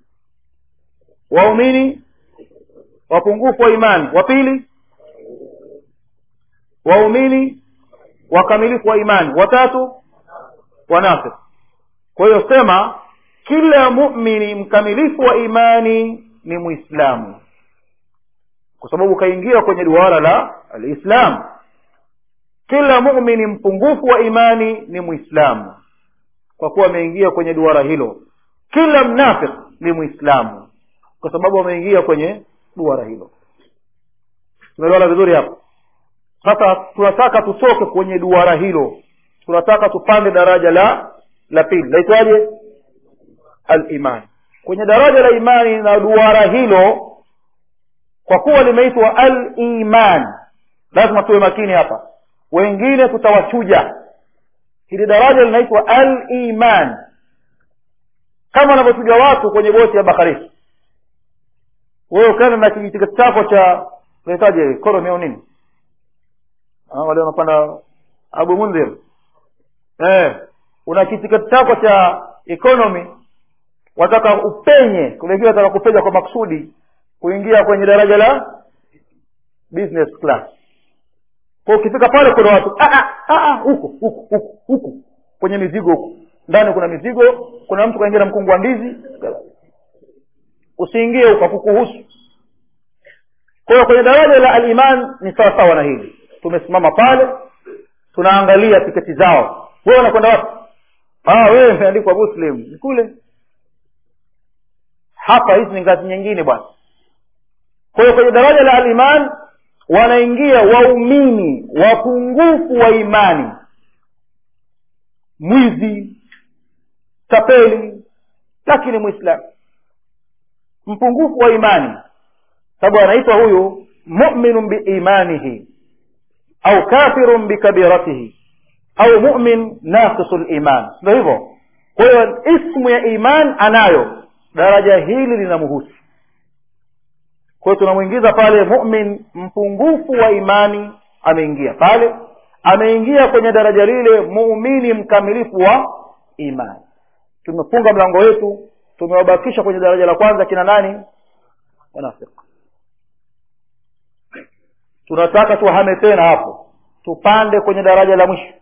waumini wapungufu wa imani wa pili waumini wakamilifu wa imani watatu wanafik kwa hiyo sema kila mumini mkamilifu wa imani ni mwislamu kwa sababu kaingia kwenye duara la alislam kila mumini mpungufu wa imani ni mwislamu kwa kuwa ameingia kwenye duara hilo kila mnafik ni mwislamu kwa sababu ameingia kwenye duara hilo tumeelewana vizuri hapo sasa tunataka tutoke kwenye duara hilo tunataka tupande daraja la la pili laitwaje aliman kwenye daraja la imani na duara hilo kwa kuwa limeitwa aliman lazima tuwe makini hapa wengine tutawachuja hili daraja linaitwa aliman kama wanavyochuja watu kwenye boti ya baharini wewe ukaenda na kijitiketi chako cha unahitaji koromi au nini wale wanapanda abu mundhir eh, una kitiketi chako cha economy wataka upenye kulengine wataka kupenya kwa maksudi kuingia kwenye daraja la business class kwa ukifika pale kuna watu huku huku huku huku kwenye mizigo huku ndani kuna mizigo kuna mtu kaingia na mkungu wa ndizi usiingie huko kukuhusu kwa hiyo kwenye daraja la aliman ni sawa sawa na hili tumesimama pale tunaangalia tiketi zao wewe unakwenda wapi ah wewe imeandikwa muslim kule hapa hizi ni ngazi nyingine bwana kwa hiyo kwenye daraja la aliman wanaingia waumini wapungufu wa imani mwizi tapeli lakini mwislamu mpungufu wa imani sababu anaitwa huyu muminun biimanihi au kafirun bikabiratihi au mumin naqisu liman ndo hivyo kwa hiyo ismu ya iman anayo daraja hili linamhusu kwa hiyo tunamwingiza pale mumin mpungufu wa imani ameingia pale ameingia kwenye daraja lile muumini mkamilifu wa imani tumefunga mlango wetu tumewabakisha kwenye daraja la kwanza kina nani wanafiki tunataka tuhame tena hapo tupande kwenye daraja la mwisho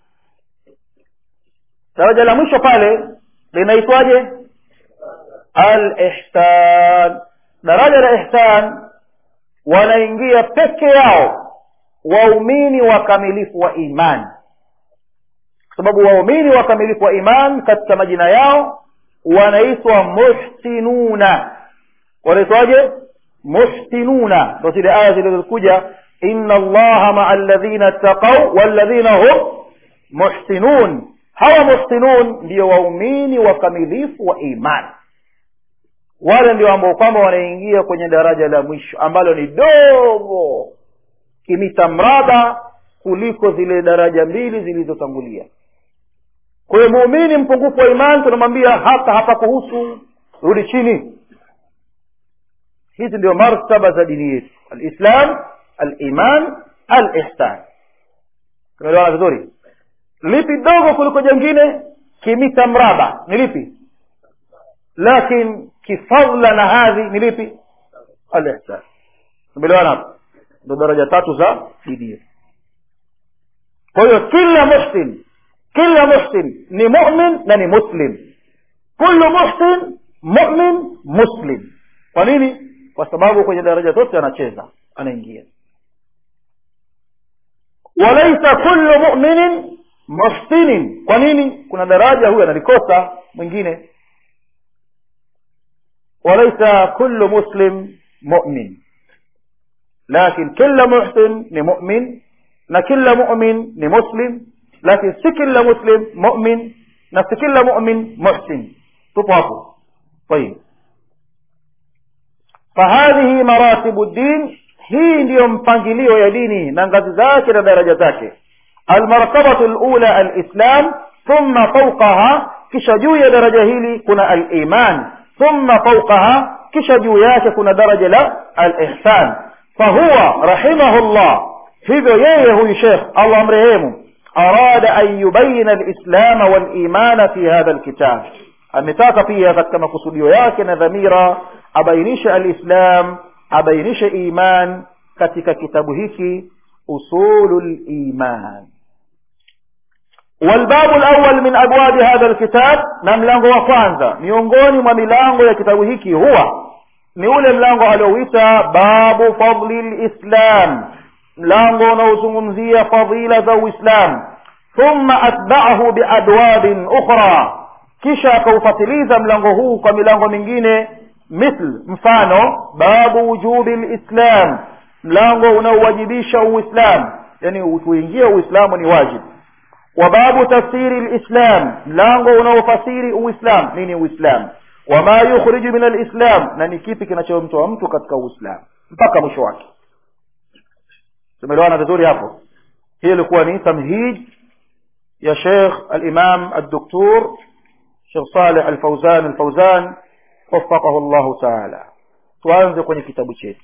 daraja la mwisho pale linaitwaje al ihsan daraja la ihsan wanaingia peke yao waumini wakamilifu wa imani kwa sababu waumini wakamilifu wa iman katika majina yao wanaitwa muhsinuna wanaitwaje muhsinuna ndo zile aya zilizokuja inna allaha maa alladhina ttaqau walladhina hum muhsinun hawa muhsinun ndio waumini wakamilifu wa imani wale ndio ambao kwamba wanaingia kwenye daraja la mwisho ambalo ni dogo kimita mraba kuliko zile daraja mbili zilizotangulia kwa hiyo muumini mpungufu wa imani tunamwambia hata hapa kuhusu rudi chini hizi ndio martaba za dini yetu alislam aliman alihsan tumeelewana vizuri lipi dogo kuliko jengine kimita mraba ni lipi lakin kifadla na hadhi ni lipi alihsan tumeelewana hapo ndo daraja tatu za dini yetu kwa hiyo kila muhsin kila muhsin ni mumin na ni muslim kullu muhsin mumin muslim kwa nini kwa sababu kwenye daraja zote anacheza anaingia walaisa kullu muminin muhsinin kwa nini kuna daraja huyu analikosa mwingine walaisa kullu muslim mumin lakin kila muhsin ni mumin na kila mumin ni muslim lakini si kila muslim mumin na si kila mumin muhsin tupo hapo طيب فهذه مراتب الدين hii ndiyo mpangilio ya dini na ngazi zake na daraja zake almartabatu lula alislam thumma fauqaha kisha juu ya daraja hili kuna aliman thumma fauqaha kisha juu yake kuna daraja la alihsan fahuwa rahimahullah hivyo yeye huyu shekh allah amrehemu arada an yubayina alislama walimana fi hadha alkitab ametaka pia katika makusudio yake na dhamira abainishe alislam abainishe iman katika kitabu hiki usulu liman والباب الأول من أبواب هذا الكتاب نملango wa kwanza miongoni mwa milango ya kitabu hiki huwa ni ule mlango aliouita babu fadli lislam mlango unaozungumzia fadila za uislam thumma atba'ahu biadwabin ukhra kisha akaufatiliza mlango huu kwa milango mingine mithl mfano babu wujubi lislam mlango unaowajibisha uislam yani kuingia uislamu ni wajibu wa babu tafsiri lislam mlango unaofasiri uislam nini uislam wama yukhriju min alislam na ni kipi kinachomtoa mtu katika uislam mpaka mwisho wake tumeelewana vizuri hapo hii ilikuwa ni tamhid ya sheikh alimam aldoktor shekh saleh alfauzan alfauzan وفقه الله تعالى tuanze kwenye kitabu chetu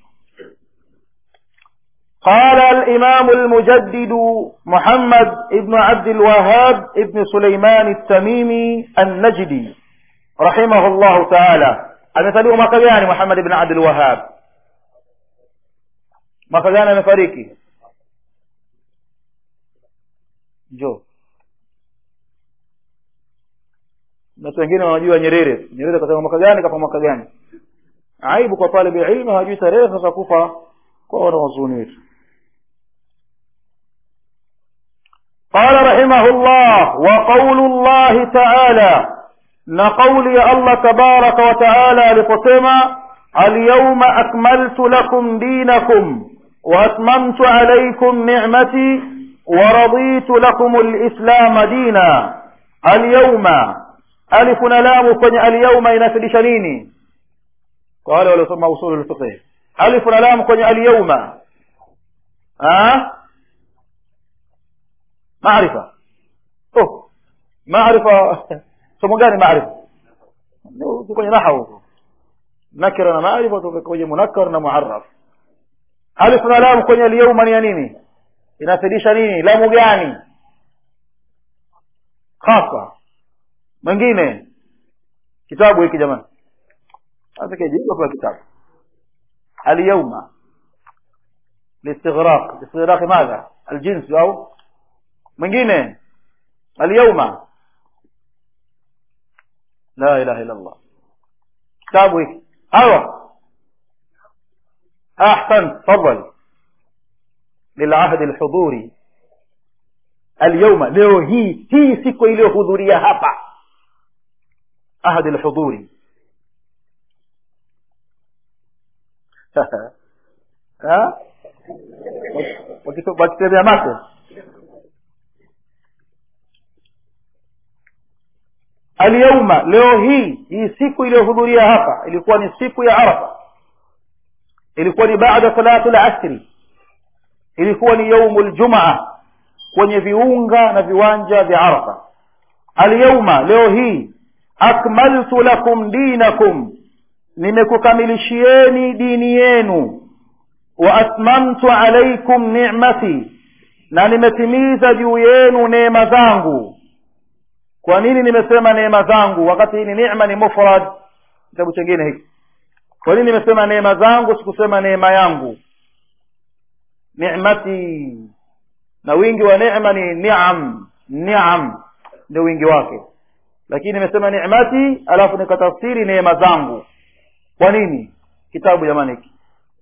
قال الإمام المجدد محمد ابن عبد الوهاب ابن سليمان التميمي النجدي رحمه الله تعالى amesaliwa mwaka gani muhammad ibn abdul wahab mwaka gani amefariki jo watu wengine wanajua nyerere nyerere kasema mwaka gani kafa mwaka gani aibu kwa talibu ilmu hajui tarehe sasa kufa kwa wanawazuoni wetu قال رحمه الله وقول الله تعالى نقول يا الله تبارك وتعالى لقسما اليوم أكملت لكم دينكم وأتممت عليكم نعمتي ورضيت لكم الإسلام دينا اليوم ألف لام kwenye اليوم inafidisha nini kwa wale waliosoma usul al-fiqh alif na lam kwenye al-yawma ah maarifa oh maarifa somo gani maarifa ni kwenye nahwu nakira na maarifa tuko kwenye munakkar na muarraf alif na lam kwenye al-yawma ni nini inafidisha nini lamu gani khasa mwingine kitabu hiki jamani hata kijibu kwa kitabu اليوم لاستغراق استغراق ماذا الجنس أو mwingine اليوم لا إله إلا الله kitabu hiki hawa أحسن تفضل للعهد الحضوري اليوم leo hii hii siku iliyohudhuria hapa ahadi alhudhuri wakitembea macho alyauma leo hii hii siku iliyohudhuria hapa ilikuwa ni siku ya arafa ilikuwa ni baada salatu lasri ilikuwa ni yaumu ljumaa kwenye viunga na viwanja vya arafa alyauma leo hii akmaltu lakum dinakum nimekukamilishieni dini yenu wa atmamtu alaikum ni'mati na nimetimiza juu yenu neema zangu kwa nini nimesema neema zangu wakati hii ni neema ni mufrad kitabu chengine hiki kwa nini nimesema neema zangu sikusema neema yangu ni'mati na wingi wa neema ni ni'am ni'am ndio wingi wake lakini nimesema ni'mati alafu nikatafsiri neema zangu kwa nini kitabu jamani hiki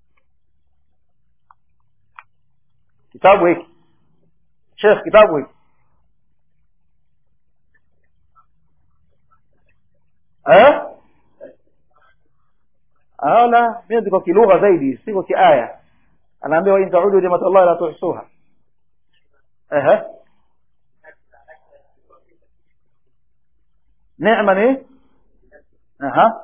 kitabu hiki shekh kitabu hiki eh ala mimi ndiko kilugha zaidi siko kiaya anaambia wa in ta'udu ni'mat Allah la tuhsuha eh neema ni aha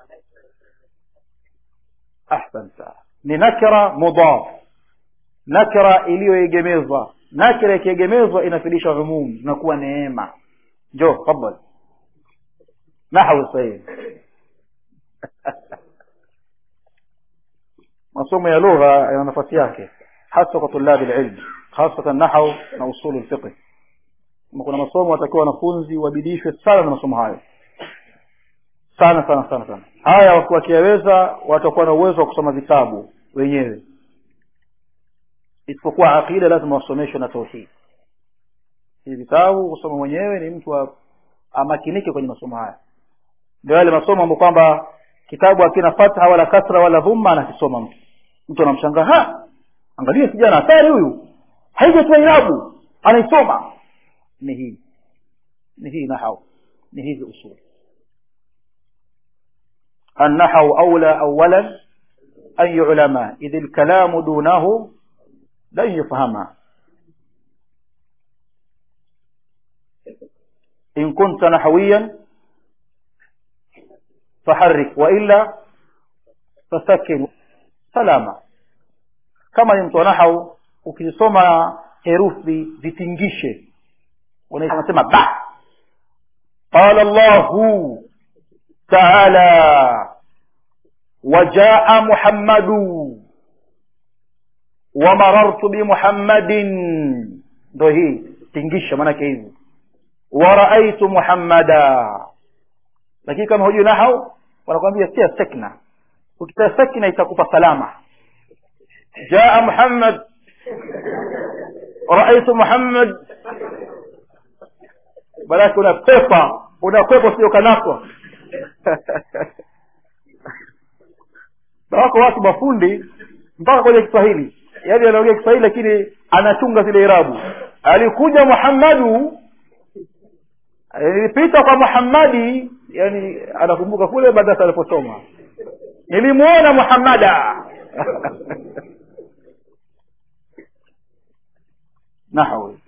ahsanta ni nakira mudaf nakira iliyoegemezwa nakira ikiegemezwa inafidisha umum inakuwa neema njoo tafadhali nahwu sahihi masomo ya lugha yana nafasi yake hasa kwa tulabi lilm hasatan nahau na usulu lfiqh kuna masomo watakiwa wanafunzi wabidishwe sana na masomo hayo sana sana sana sana haya wakiyaweza watakuwa na uwezo wa kusoma vitabu wenyewe isipokuwa aqida lazima wasomeshwe na tauhid hivi vitabu kusoma mwenyewe ni mtu amakinike kwenye masomo haya ndio yale masomo ambayo kwamba kitabu hakina fatha wala kasra wala dhumma anakisoma mtu mtu anamshangaa ha angalia kijana hatari huyu haijatoa irabu anaisoma ni hii ni hii nahau ni hizi usuli النحو أولى أولا أن يعلم إذ الكلام دونه لن يفهم إن كنت نحويا فحرك وإلا فسكن سلاما kama ni mtu wa nahau ukisoma herufi zitingishe unasema ba qala llahu taala wajaa muhammadu wamarartu bimuhammadin ndo hii tingisha maanake hivi waraaitu muhammada lakini kama hujui nahau wanakwambia tia sekna ukitia sekna itakupa salama jaa muhammad raaitu muhammad balake unakwepa unakwepa usiokanaswa na wako watu mafundi mpaka kwenye kiswahili yaani anaongea kiswahili lakini anachunga zile irabu alikuja muhammadu nilipita kwa muhammadi yani anakumbuka kule madrasa aliposoma nilimuona muhammada nahwi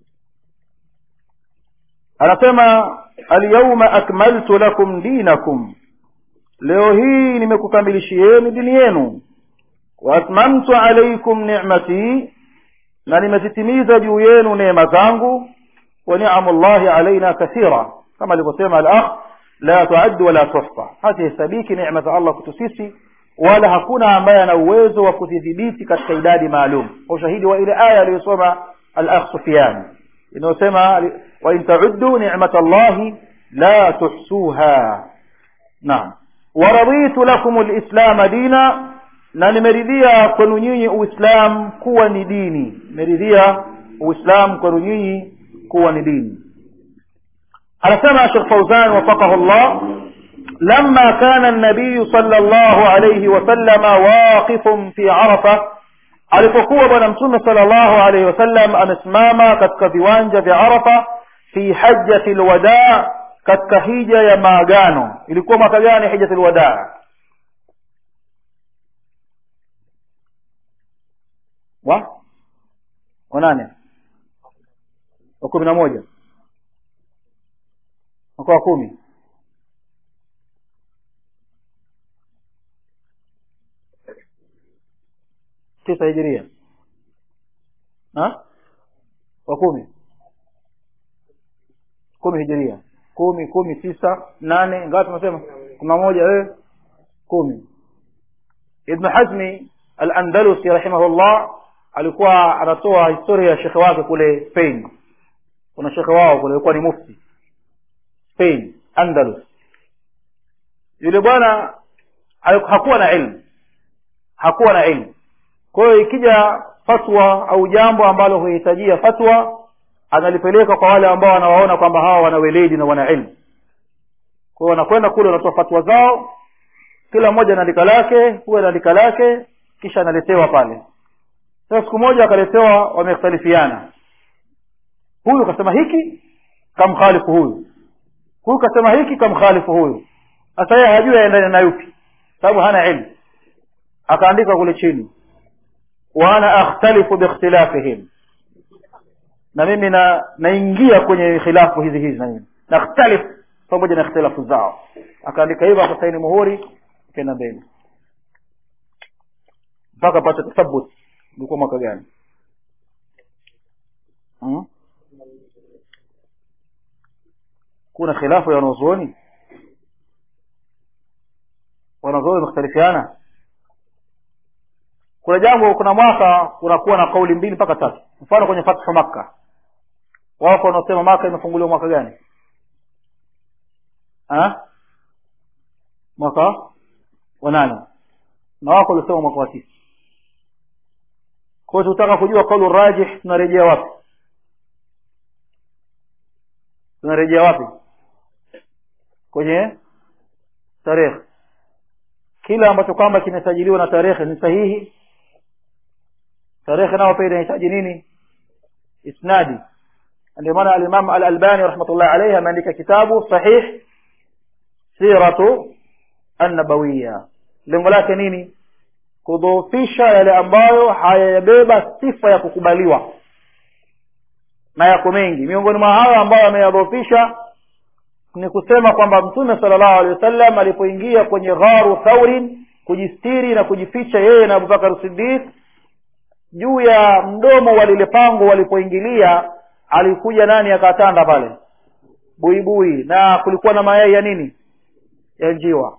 anasema alyauma akmaltu lakum dinakum leo hii nimekukamilishieni dini yenu waatmamtu alaikum nicmati na nimezitimiza juu yenu neema zangu wa niamu llahi alaina kathira kama alivyosema alakh la tuaddu wala tuhsa hazihesabiki neema za allah kwetu sisi wala hakuna ambaye ana uwezo wa kuzidhibiti katika idadi maalum kwa ushahidi wa ile aya aliyosoma alakh sufiani inayosema wain tauddu nicmata llahi la tuhsuha naam waraditu lakum lislama dina na nimeridhia kwenu nyinyi uislam kuwa ni dini nimeridhia uislam kwenu nyinyi kuwa ni dini anasema shekh fauzan wafaqahu llah لما كان النبي صلى الله عليه وسلم واقف في عرفة alipokuwa bwana mtume sallallahu alaihi wasallam amesimama katika viwanja vya arafa fi hajjati lwadaa katika hija ya maagano ilikuwa mwaka gani hijjati lwadaa wa wa nane wa kumi na moja mwaka wa kumi tisa hijiria ha? wa kumi kumi hijiria kumi kumi tisa nane ngapi tunasema kumi na moja wewe kumi ibn hazmi al-andalusi rahimahullah alikuwa anatoa historia ya shekhe wake kule spain kuna shekhe wao kule alikuwa ni mufti spain andalus yule bwana hakuwa na ilmu hakuwa na ilmu kwa hiyo ikija fatwa au jambo ambalo huhitajia fatwa analipeleka kwa wale ambao wanawaona kwamba hawa wana weledi na wana ilmu kwa hiyo wanakwenda kule wanatoa fatwa zao kila mmoja anaandika lake huwa anaandika lake kisha analetewa pale sasa siku moja akaletewa wamekhtalifiana huyu kasema hiki kamkhalifu huyu huyu kasema hiki kamkhalifu huyu sasa yeye hajui aendane na yupi sababu hana ilmu akaandika kule chini wa ana akhtalifu biikhtilafihim na mimi na naingia kwenye khilafu hizi hizi na mimi nakhtalif pamoja na ikhtilafu zao akaandika hivyo akasaini muhuri kenda mbele mpaka pata tathabut ilikuwa mwaka gani hmm? kuna khilafu ya wanazuoni wanazuoni wamekhtalifiana kuna jambo kuna mwaka kunakuwa na kauli mbili mpaka tatu mfano kwenye fathu makka wako wanaosema maka imefunguliwa mwaka gani ha? mwaka wa nane na wako waliosema mwaka wa tisa kwa hiyo tutaka kujua kaulu rajih tunarejea wapi tunarejea wapi kwenye tarehe kila ambacho kwamba kimesajiliwa na tarehe ni sahihi tarehe nao pia inahitaji nini isnadi ndio maana alimam al-albani rahmatullahi alayhi ameandika kitabu sahih siratu an-nabawiyya lengo lake nini kudhoofisha yale ambayo hayabeba sifa ya kukubaliwa na yako mengi miongoni mwa hayo ambayo ameyadhoofisha ni kusema kwamba mtume sallallahu alaihi wasallam alipoingia kwenye gharu thaurin kujistiri na kujificha yeye na abubakar siddiq juu ya mdomo wa lile pango walipoingilia alikuja nani akatanda pale buibui na kulikuwa na mayai ya nini ya njiwa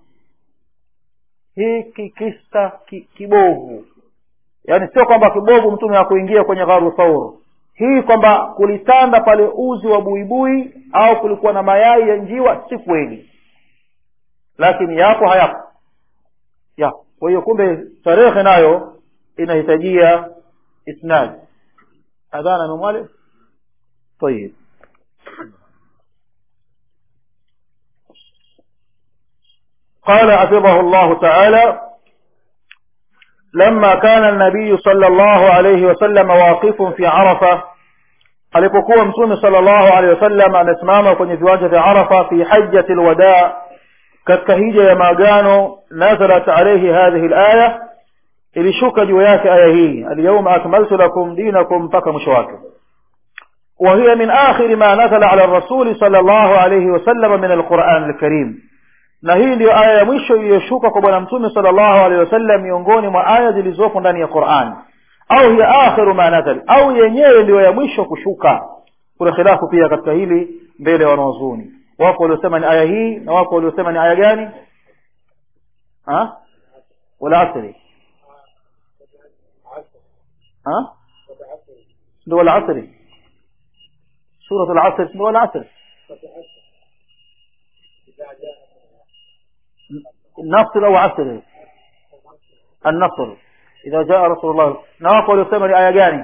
hiki kisa ki, kibovu yaani sio kwamba kibovu mtume hakuingia kwenye gharu thaur hii kwamba kulitanda pale uzi wa buibui au kulikuwa na mayai ya njiwa si kweli lakini yapo hayapo ya kwa hiyo kumbe tarehe nayo inahitajia isnad adhana memwale طيب قال حفظه الله تعالى لما كان النبي صلى الله عليه وسلم واقف في عرفة alipokuwa mtume sallallahu alaihi wasallam amesimama kwenye viwanja vya arafa fi hajjati lwadaa katika hija ya maagano nazalat alaihi hadhihi laya ilishuka juu yake aya hii alyauma akmaltu lakum dinakum mpaka mwisho wake وهي من آخر ما نزل على الرسول صلى الله عليه وسلم من القرآن الكريم na hii ndiyo aya ya mwisho iliyoshuka kwa bwana mtume sallallahu alaihi wasallam miongoni mwa aya zilizopo ndani ya Qur'an au hiya akhiru ma nazal au yenyewe ndiyo ya mwisho kushuka kuna khilafu pia katika hili mbele ya wanazuoni wako waliosema ni aya hii na wako waliosema ni aya gani ha wala asri ha ndio wala asri سورة العصر اسمه العصر النصر أو عصر النصر إذا جاء رسول الله نواقل يسمى لآية جاني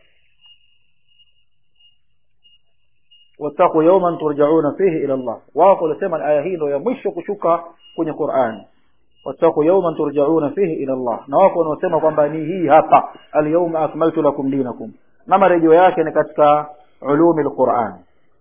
واتقوا يوما ترجعون فيه إلى الله واقل يسمى الآية هي لو يمشك شكا كن القرآن واتقوا يوما ترجعون فيه إلى الله نواقل يسمى kwambani hii hapa اليوم أكملت لكم دينكم na marejeo yake ni katika علوم القرآن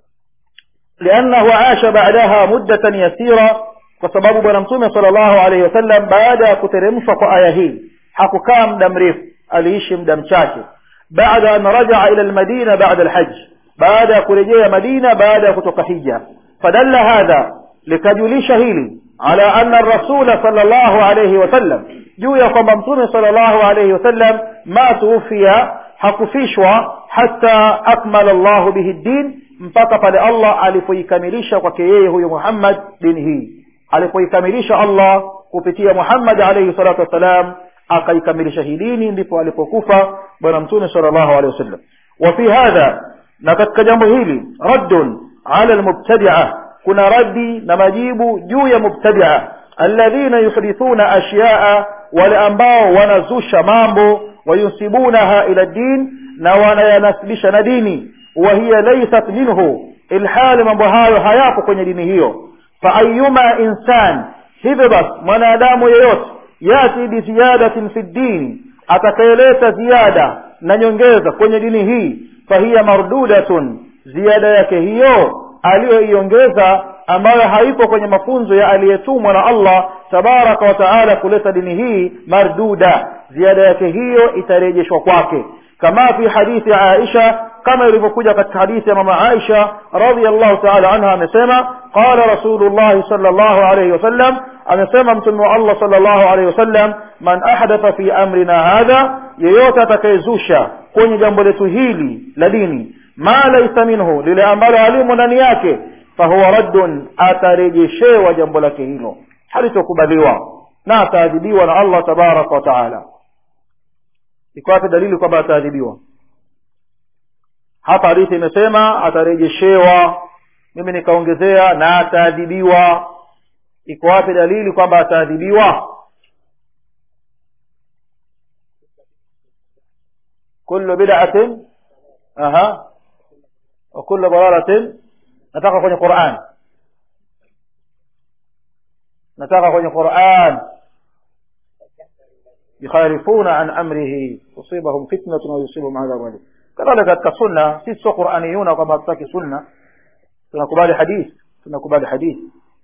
لأنه عاش بعدها مدة يسيرة وسبب بنمتومي صلى الله عليه وسلم بعد كترمش آيه حكوكا مدى مريف أليش مدى مشاكي بعد أن رجع إلى المدينة بعد الحج بعد كرجية مدينة بعد كتك حجة فدل هذا لكجلي شهيلي على أن الرسول صلى الله عليه وسلم juu ya kwamba mtume sallallahu alayhi wasallam ma tuufia hakufishwa hata akmala Allahu bihi din mpaka pale Allah alipoikamilisha kwake yeye huyo Muhammad dini hii alipoikamilisha Allah kupitia Muhammad alayhi salatu wassalam akaikamilisha hii dini ndipo alipokufa bwana mtume sallallahu alayhi wasallam wa fi hadha na katika jambo hili raddun ala almubtadi'a kuna raddi na majibu juu ya mubtadi'a alladhina yuhdithuna ashya'a wale ambao wanazusha mambo wayunsibunaha ila din na wanayanasibisha na dini wa hiya laysat minhu ilhali mambo hayo hayapo kwenye dini hiyo fa ayyuma insan hivyo basi mwanadamu yeyote yati biziyadatin fi ddini atakayeleta ziada na nyongeza kwenye dini hii fahiya mardudatun ziada yake hiyo aliyoiongeza ambayo haipo kwenye mafunzo ya aliyetumwa na Allah tabaraka wa taala kuleta dini hii marduda ziada yake hiyo itarejeshwa kwake kama fi hadithi Aisha kama ilivyokuja katika hadithi ya mama Aisha radhiyallahu ta'ala anha amesema qala rasulullah sallallahu alayhi wasallam amesema mtume wa Allah sallallahu alayhi wasallam man ahdatha fi amrina hadha yeyote atakayezusha kwenye jambo letu hili la dini ma laysa minhu lile ambalo halimo ndani yake fahuwa raddun atarejeshewa jambo lake hilo halitokubaliwa na ataadhibiwa na Allah tabaraka wa taala iko wapi dalili kwamba ataadhibiwa hapa hadithi imesema atarejeshewa mimi nikaongezea na ataadhibiwa iko wapi dalili kwamba ataadhibiwa kullu bid'atin aha wa kullu dalalatin nataka kwenye Qur'an nataka kwenye Qur'an yukhalifuna an amrihi tusibahum fitnatun wa yusibahum adhabun alim kadhalika katika sunna sisi sio Qur'aniyuna kwamba hatutaki sunna tunakubali hadith tunakubali hadith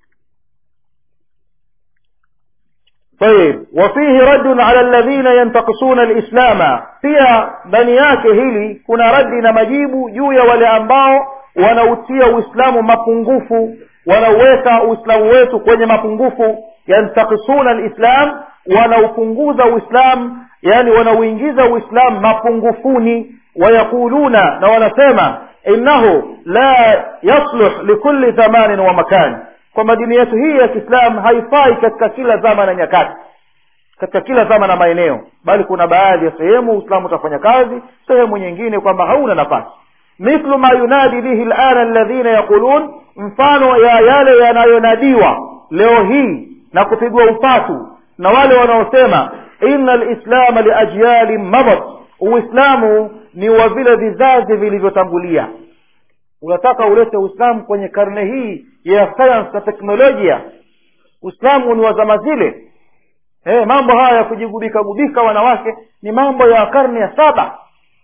طيب وفيه رد على الذين ينتقصون الإسلام pia ndani yake hili kuna radi na majibu juu ya wale ambao wanautia uislamu mapungufu wanauweka uislamu wetu kwenye mapungufu yantakisuna alislam wanaupunguza uislamu yani wanauingiza uislamu mapungufuni wayaquluna na wanasema innahu la yasluh likulli zamanin wa makan kwamba dini yetu hii ya kiislamu haifai katika kila zama na nyakati katika kila zama na maeneo bali kuna baadhi ya sehemu uislamu utafanya kazi sehemu nyingine kwamba hauna nafasi mithlu ma yunadi bihi lana alladhina yaqulun mfano ya yale yanayonadiwa leo hii na kupigwa upatu na wale wanaosema inna lislama liajyali madat uislamu ni wa vile vizazi vilivyotangulia unataka ulete uislamu kwenye karne hii ya science na teknolojia uislamu ni wa zama zile hey, mambo haya ya kujigubika gubika wanawake ni mambo ya karne ya saba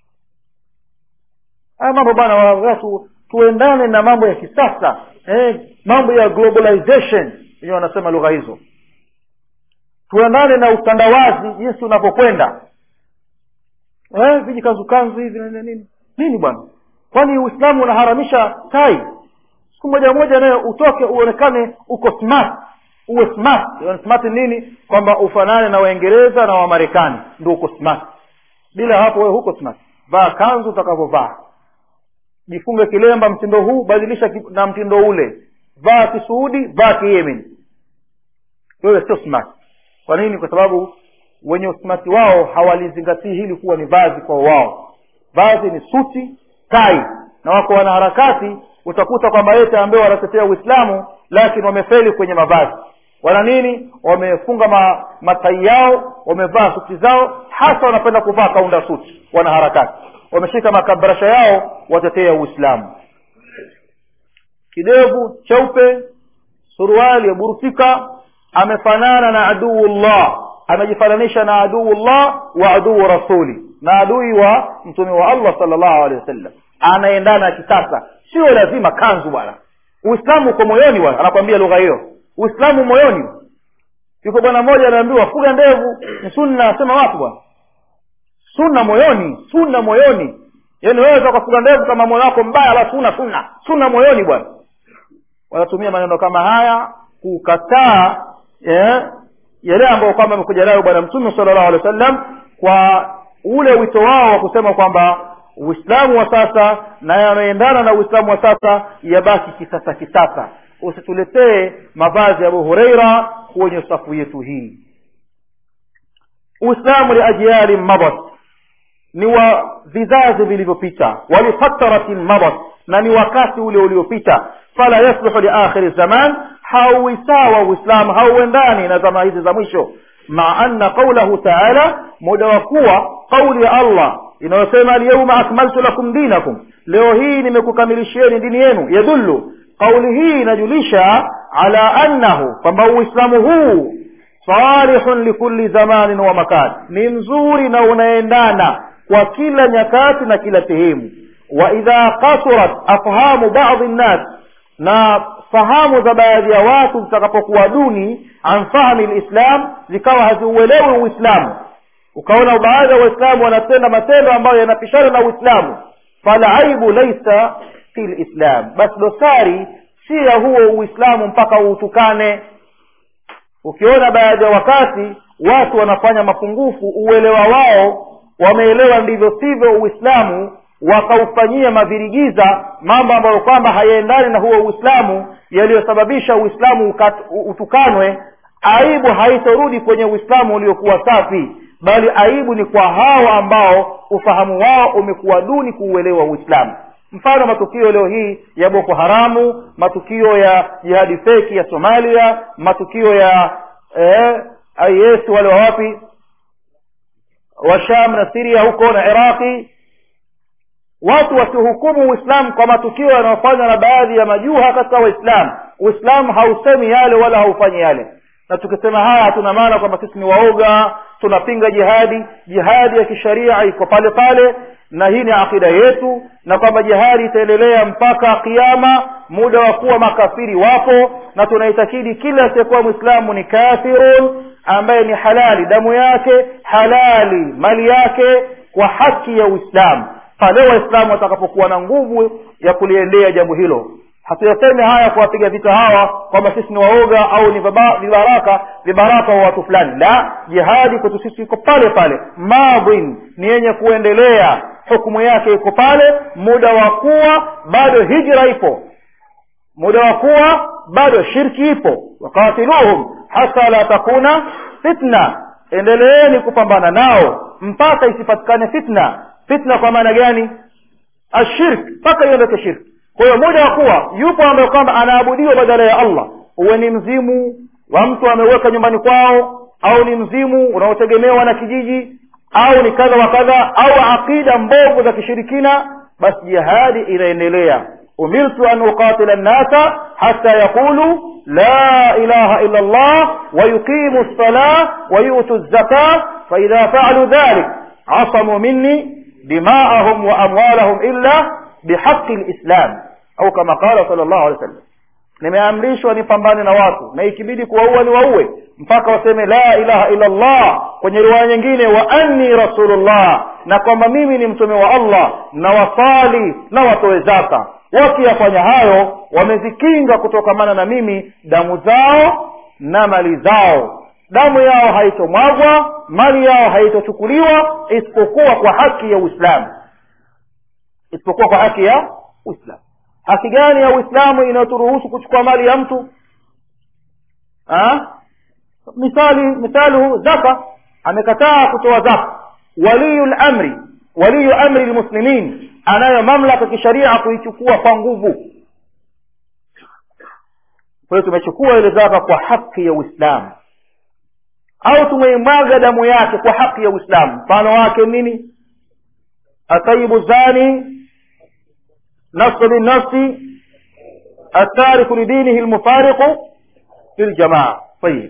haya mambo bana watu tuendane na mambo ya kisasa eh, mambo ya globalization wenyewe wanasema lugha hizo tuendane na utandawazi jinsi unavyokwenda eh, vijikanzukanzu hivi nini nini bwana kwani uislamu unaharamisha tai siku moja moja naye utoke uonekane uko smart uwe smart smart nini kwamba ufanane na waingereza na wamarekani ndio uko smart bila hapo wewe huko smart vaa kanzu utakavyovaa jifunge kilemba mtindo huu badilisha na mtindo ule vaa kisuudi vaa kiyemen wewe sio smart kwa nini kwa sababu wenye usmati wao hawalizingatii hili kuwa ni vazi kwa wao vazi ni suti tai na wako wanaharakati utakuta kwamba yete ambaye wanatetea uislamu lakini wamefeli kwenye mavazi wana nini wamefunga ma, matai yao wamevaa suti zao hasa wanapenda kuvaa kaunda suti wanaharakati wameshika makabrasha yao watetea uislamu kidevu cheupe suruali ya burufika amefanana na aduullah amejifananisha na aduullah wa aduu rasuli na adui wa mtume wa allah salllahu alehi wasallam anaendana kisasa sio lazima kanzu bwana uislamu uko moyoni bwana anakwambia lugha hiyo uislamu moyoni yuko bwana mmoja anaambiwa fuga ndevu ni sunna asema wapi bwana sunna moyoni sunna moyoni yaani wewe ukafuga ndevu kama moyo wako mbaya basi una sunna sunna moyoni bwana wanatumia maneno kama haya kukataa eh, yale ambayo kwamba amekuja nayo bwana mtume sallallahu alaihi wasallam kwa ule wito wao wa kusema kwamba uislamu wa sasa na yanayoendana na uislamu wa sasa yabaki kisasa kisasa usituletee mavazi ya abu hureira kwenye safu yetu hii uislamu liajyali madat ni wa vizazi vilivyopita walifataratin madat na ni wakati ule uliopita fala yasluhu liakhiri zaman hauwi sawa uislamu hauendani na zama hizi za mwisho maa anna qaulahu taala muda wa kuwa qauli ya allah inayosema alyauma akmaltu lakum dinakum leo hii nimekukamilishieni dini yenu yadullu qauli hii inajulisha ala annahu kwamba uislamu huu salihun likulli zamanin wa makan ni mzuri na unaendana kwa kila nyakati na kila sehemu wa idha kasurat afhamu badi nnas na fahamu za baadhi ya watu zitakapokuwa duni an fahmi lislam zikawa haziuelewi uislamu ukaona baadhi ya waislamu wanatenda matendo ambayo yanapishana na uislamu falaibu laisa fi lislam basi dosari si ya huo uislamu mpaka uutukane ukiona baadhi ya wakati watu wanafanya mapungufu uelewa wao wameelewa ndivyo sivyo uislamu wakaufanyia mavirigiza mambo ambayo kwamba hayaendani na huo uislamu yaliyosababisha uislamu utukanwe aibu haitorudi kwenye uislamu uliokuwa safi bali aibu ni kwa hao ambao ufahamu wao umekuwa duni kuuelewa uislamu mfano matukio leo hii ya boko haramu matukio ya jihadi feki ya somalia matukio ya eh, is wale wa wapi wa sham na siria huko na iraqi watu wasihukumu uislamu kwa matukio yanayofanywa na baadhi ya majuha katika waislamu uislamu hausemi yale wala haufanyi yale na tukisema haya hatuna maana kwamba sisi ni waoga tunapinga jihadi jihadi ya kisharia iko pale pale na hii ni akida yetu na kwamba jihadi itaendelea mpaka kiama muda wa kuwa makafiri wapo na tunaitakidi kila asiyekuwa mwislamu ni kafirun ambaye ni halali damu yake halali mali yake kwa haki ya uislamu pale waislamu watakapokuwa na nguvu ya kuliendea jambo hilo hatuyasemi haya kuwapiga vita hawa kwamba sisi ni waoga au ni vibaraka vibaraka wa watu fulani la jihadi kwetu sisi iko pale pale madhin ni yenye kuendelea hukumu yake iko pale muda wa kuwa bado hijra ipo muda wa kuwa bado shirki ipo wakatiluhum hata la takuna fitna endeleeni kupambana nao mpaka isipatikane fitna fitna kwa maana gani ashirk mpaka iondoke shirki kwa hiyo muda wa kuwa yupo ambaye kwamba anaabudiwa badala ya allah uwe ni mzimu wa mtu ameweka nyumbani kwao au ni mzimu unaotegemewa na kijiji au ni kadha wa kadha au aqida mbovu za kishirikina basi jihadi inaendelea umirtu an uqatila nnasa hata yaqulu la ilaha illa llah wayuqimu lsalah wayutu zaka faidha faalu dhalik asamuu minni dima'ahum wa amwalahum illa bihaqi lislam au kama qala sal llahu alehi wasallam nimeamrishwa nipambane na watu na ikibidi kuwaua ni waue mpaka waseme la ilaha illa llah kwenye riwaya nyingine wa anni rasulullah na kwamba mimi ni mtume wa allah na wasali na watoe zaka wakiyafanya hayo wamezikinga kutokamana na mimi damu zao na mali zao damu yao haitomwagwa mali yao haitochukuliwa isipokuwa kwa haki ya uislamu isipokuwa kwa haki ya uislamu haki gani ya uislamu inayoturuhusu kuchukua mali ya mtu ha? misali misaluhu zaka amekataa kutoa zaka waliyu lamri waliyu amri lmuslimin anayo mamlaka kisharia kuichukua kwa nguvu kwa hiyo tumechukua ile zaka kwa haki ya uislamu au tumeimwaga damu yake kwa haki ya uislamu mfano wake nini atayibu zani nafsu binnafsi atariku lidinihi lmufariqu fi ljamaa tayib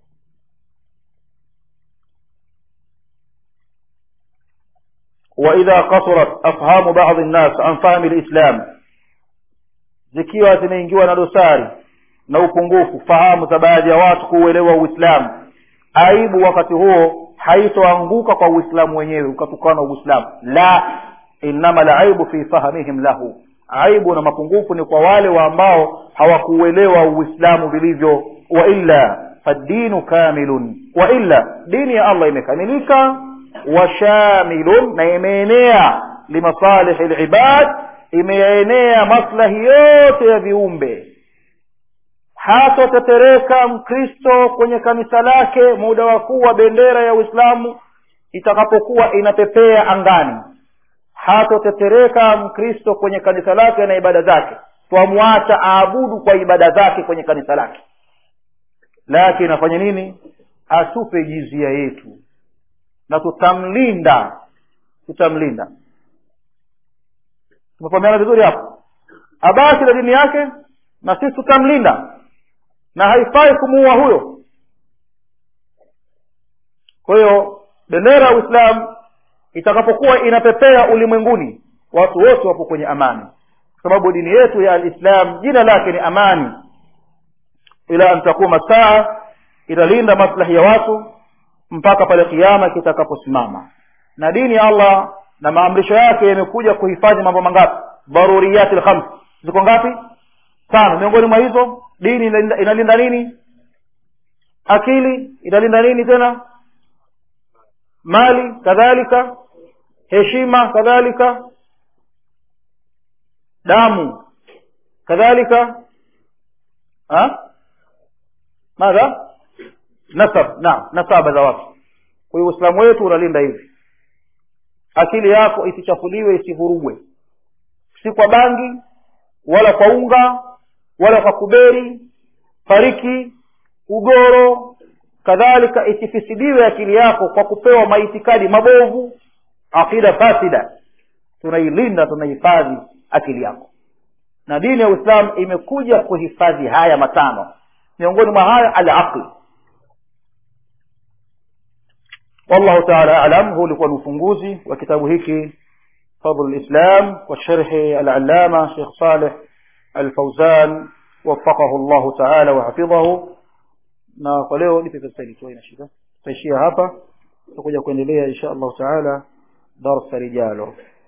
واذا قصرت افهام بعض الناس عن فهم الاسلام zikiwa zimeingiwa na dosari na upungufu fahamu za baadhi ya watu kuuelewa uislamu aibu wakati huo haitoanguka kwa uislamu wenyewe ukatukana uislamu la innama laibu fi fahamihim lahu aibu na mapungufu ni kwa wale wa ambao hawakuuelewa uislamu vilivyo wa illa faddinu kamilun wa illa dini ya allah imekamilika washamilun na imeenea limasalihi libad imeenea maslahi yote ya viumbe hatotetereka mkristo kwenye kanisa lake muda wa kuwa bendera ya uislamu itakapokuwa inapepea angani hatotetereka mkristo kwenye kanisa lake na ibada zake twamwacha aabudu kwa ibada zake kwenye kanisa lake lakini afanye nini atupe jizia yetu na tutamlinda tutamlinda tumefahamiana vizuri hapo abaki na dini yake na sisi tutamlinda na haifai kumuua huyo kwa hiyo bendera ya uislamu itakapokuwa inapepea ulimwenguni watu wote wapo kwenye amani kwa sababu dini yetu ya alislam jina lake ni amani ila an takuma saa italinda maslahi ya watu mpaka pale kiama kitakaposimama na dini ya allah na maamrisho yake yamekuja kuhifadhi mambo mangapi daruriyati lkhams ziko ngapi tano miongoni mwa hizo dini inalinda, inalinda nini akili inalinda nini tena mali kadhalika heshima kadhalika damu kadhalika ha madha nasab naam nasaba za watu kwa hiyo uislamu wetu unalinda hivi akili yako isichafuliwe isivurugwe si kwa bangi wala kwa unga wala kwa kuberi fariki ugoro kadhalika isifisidiwe akili yako kwa kupewa maitikadi mabovu aqida fasida tunailinda tunahifadhi akili yako na dini ya uislam imekuja kuhifadhi haya matano miongoni mwa haya alaqli wallahu taala alam huu ulikuwa ni ufunguzi wa kitabu hiki fadl lislam wa sharhi alalama shekh saleh alfauzan وفقه الله تعالى وحفظه na kwa leo nipe pesa hili tu ina shida tutaishia hapa tutakuja kuendelea insha Allah taala darasa lijalo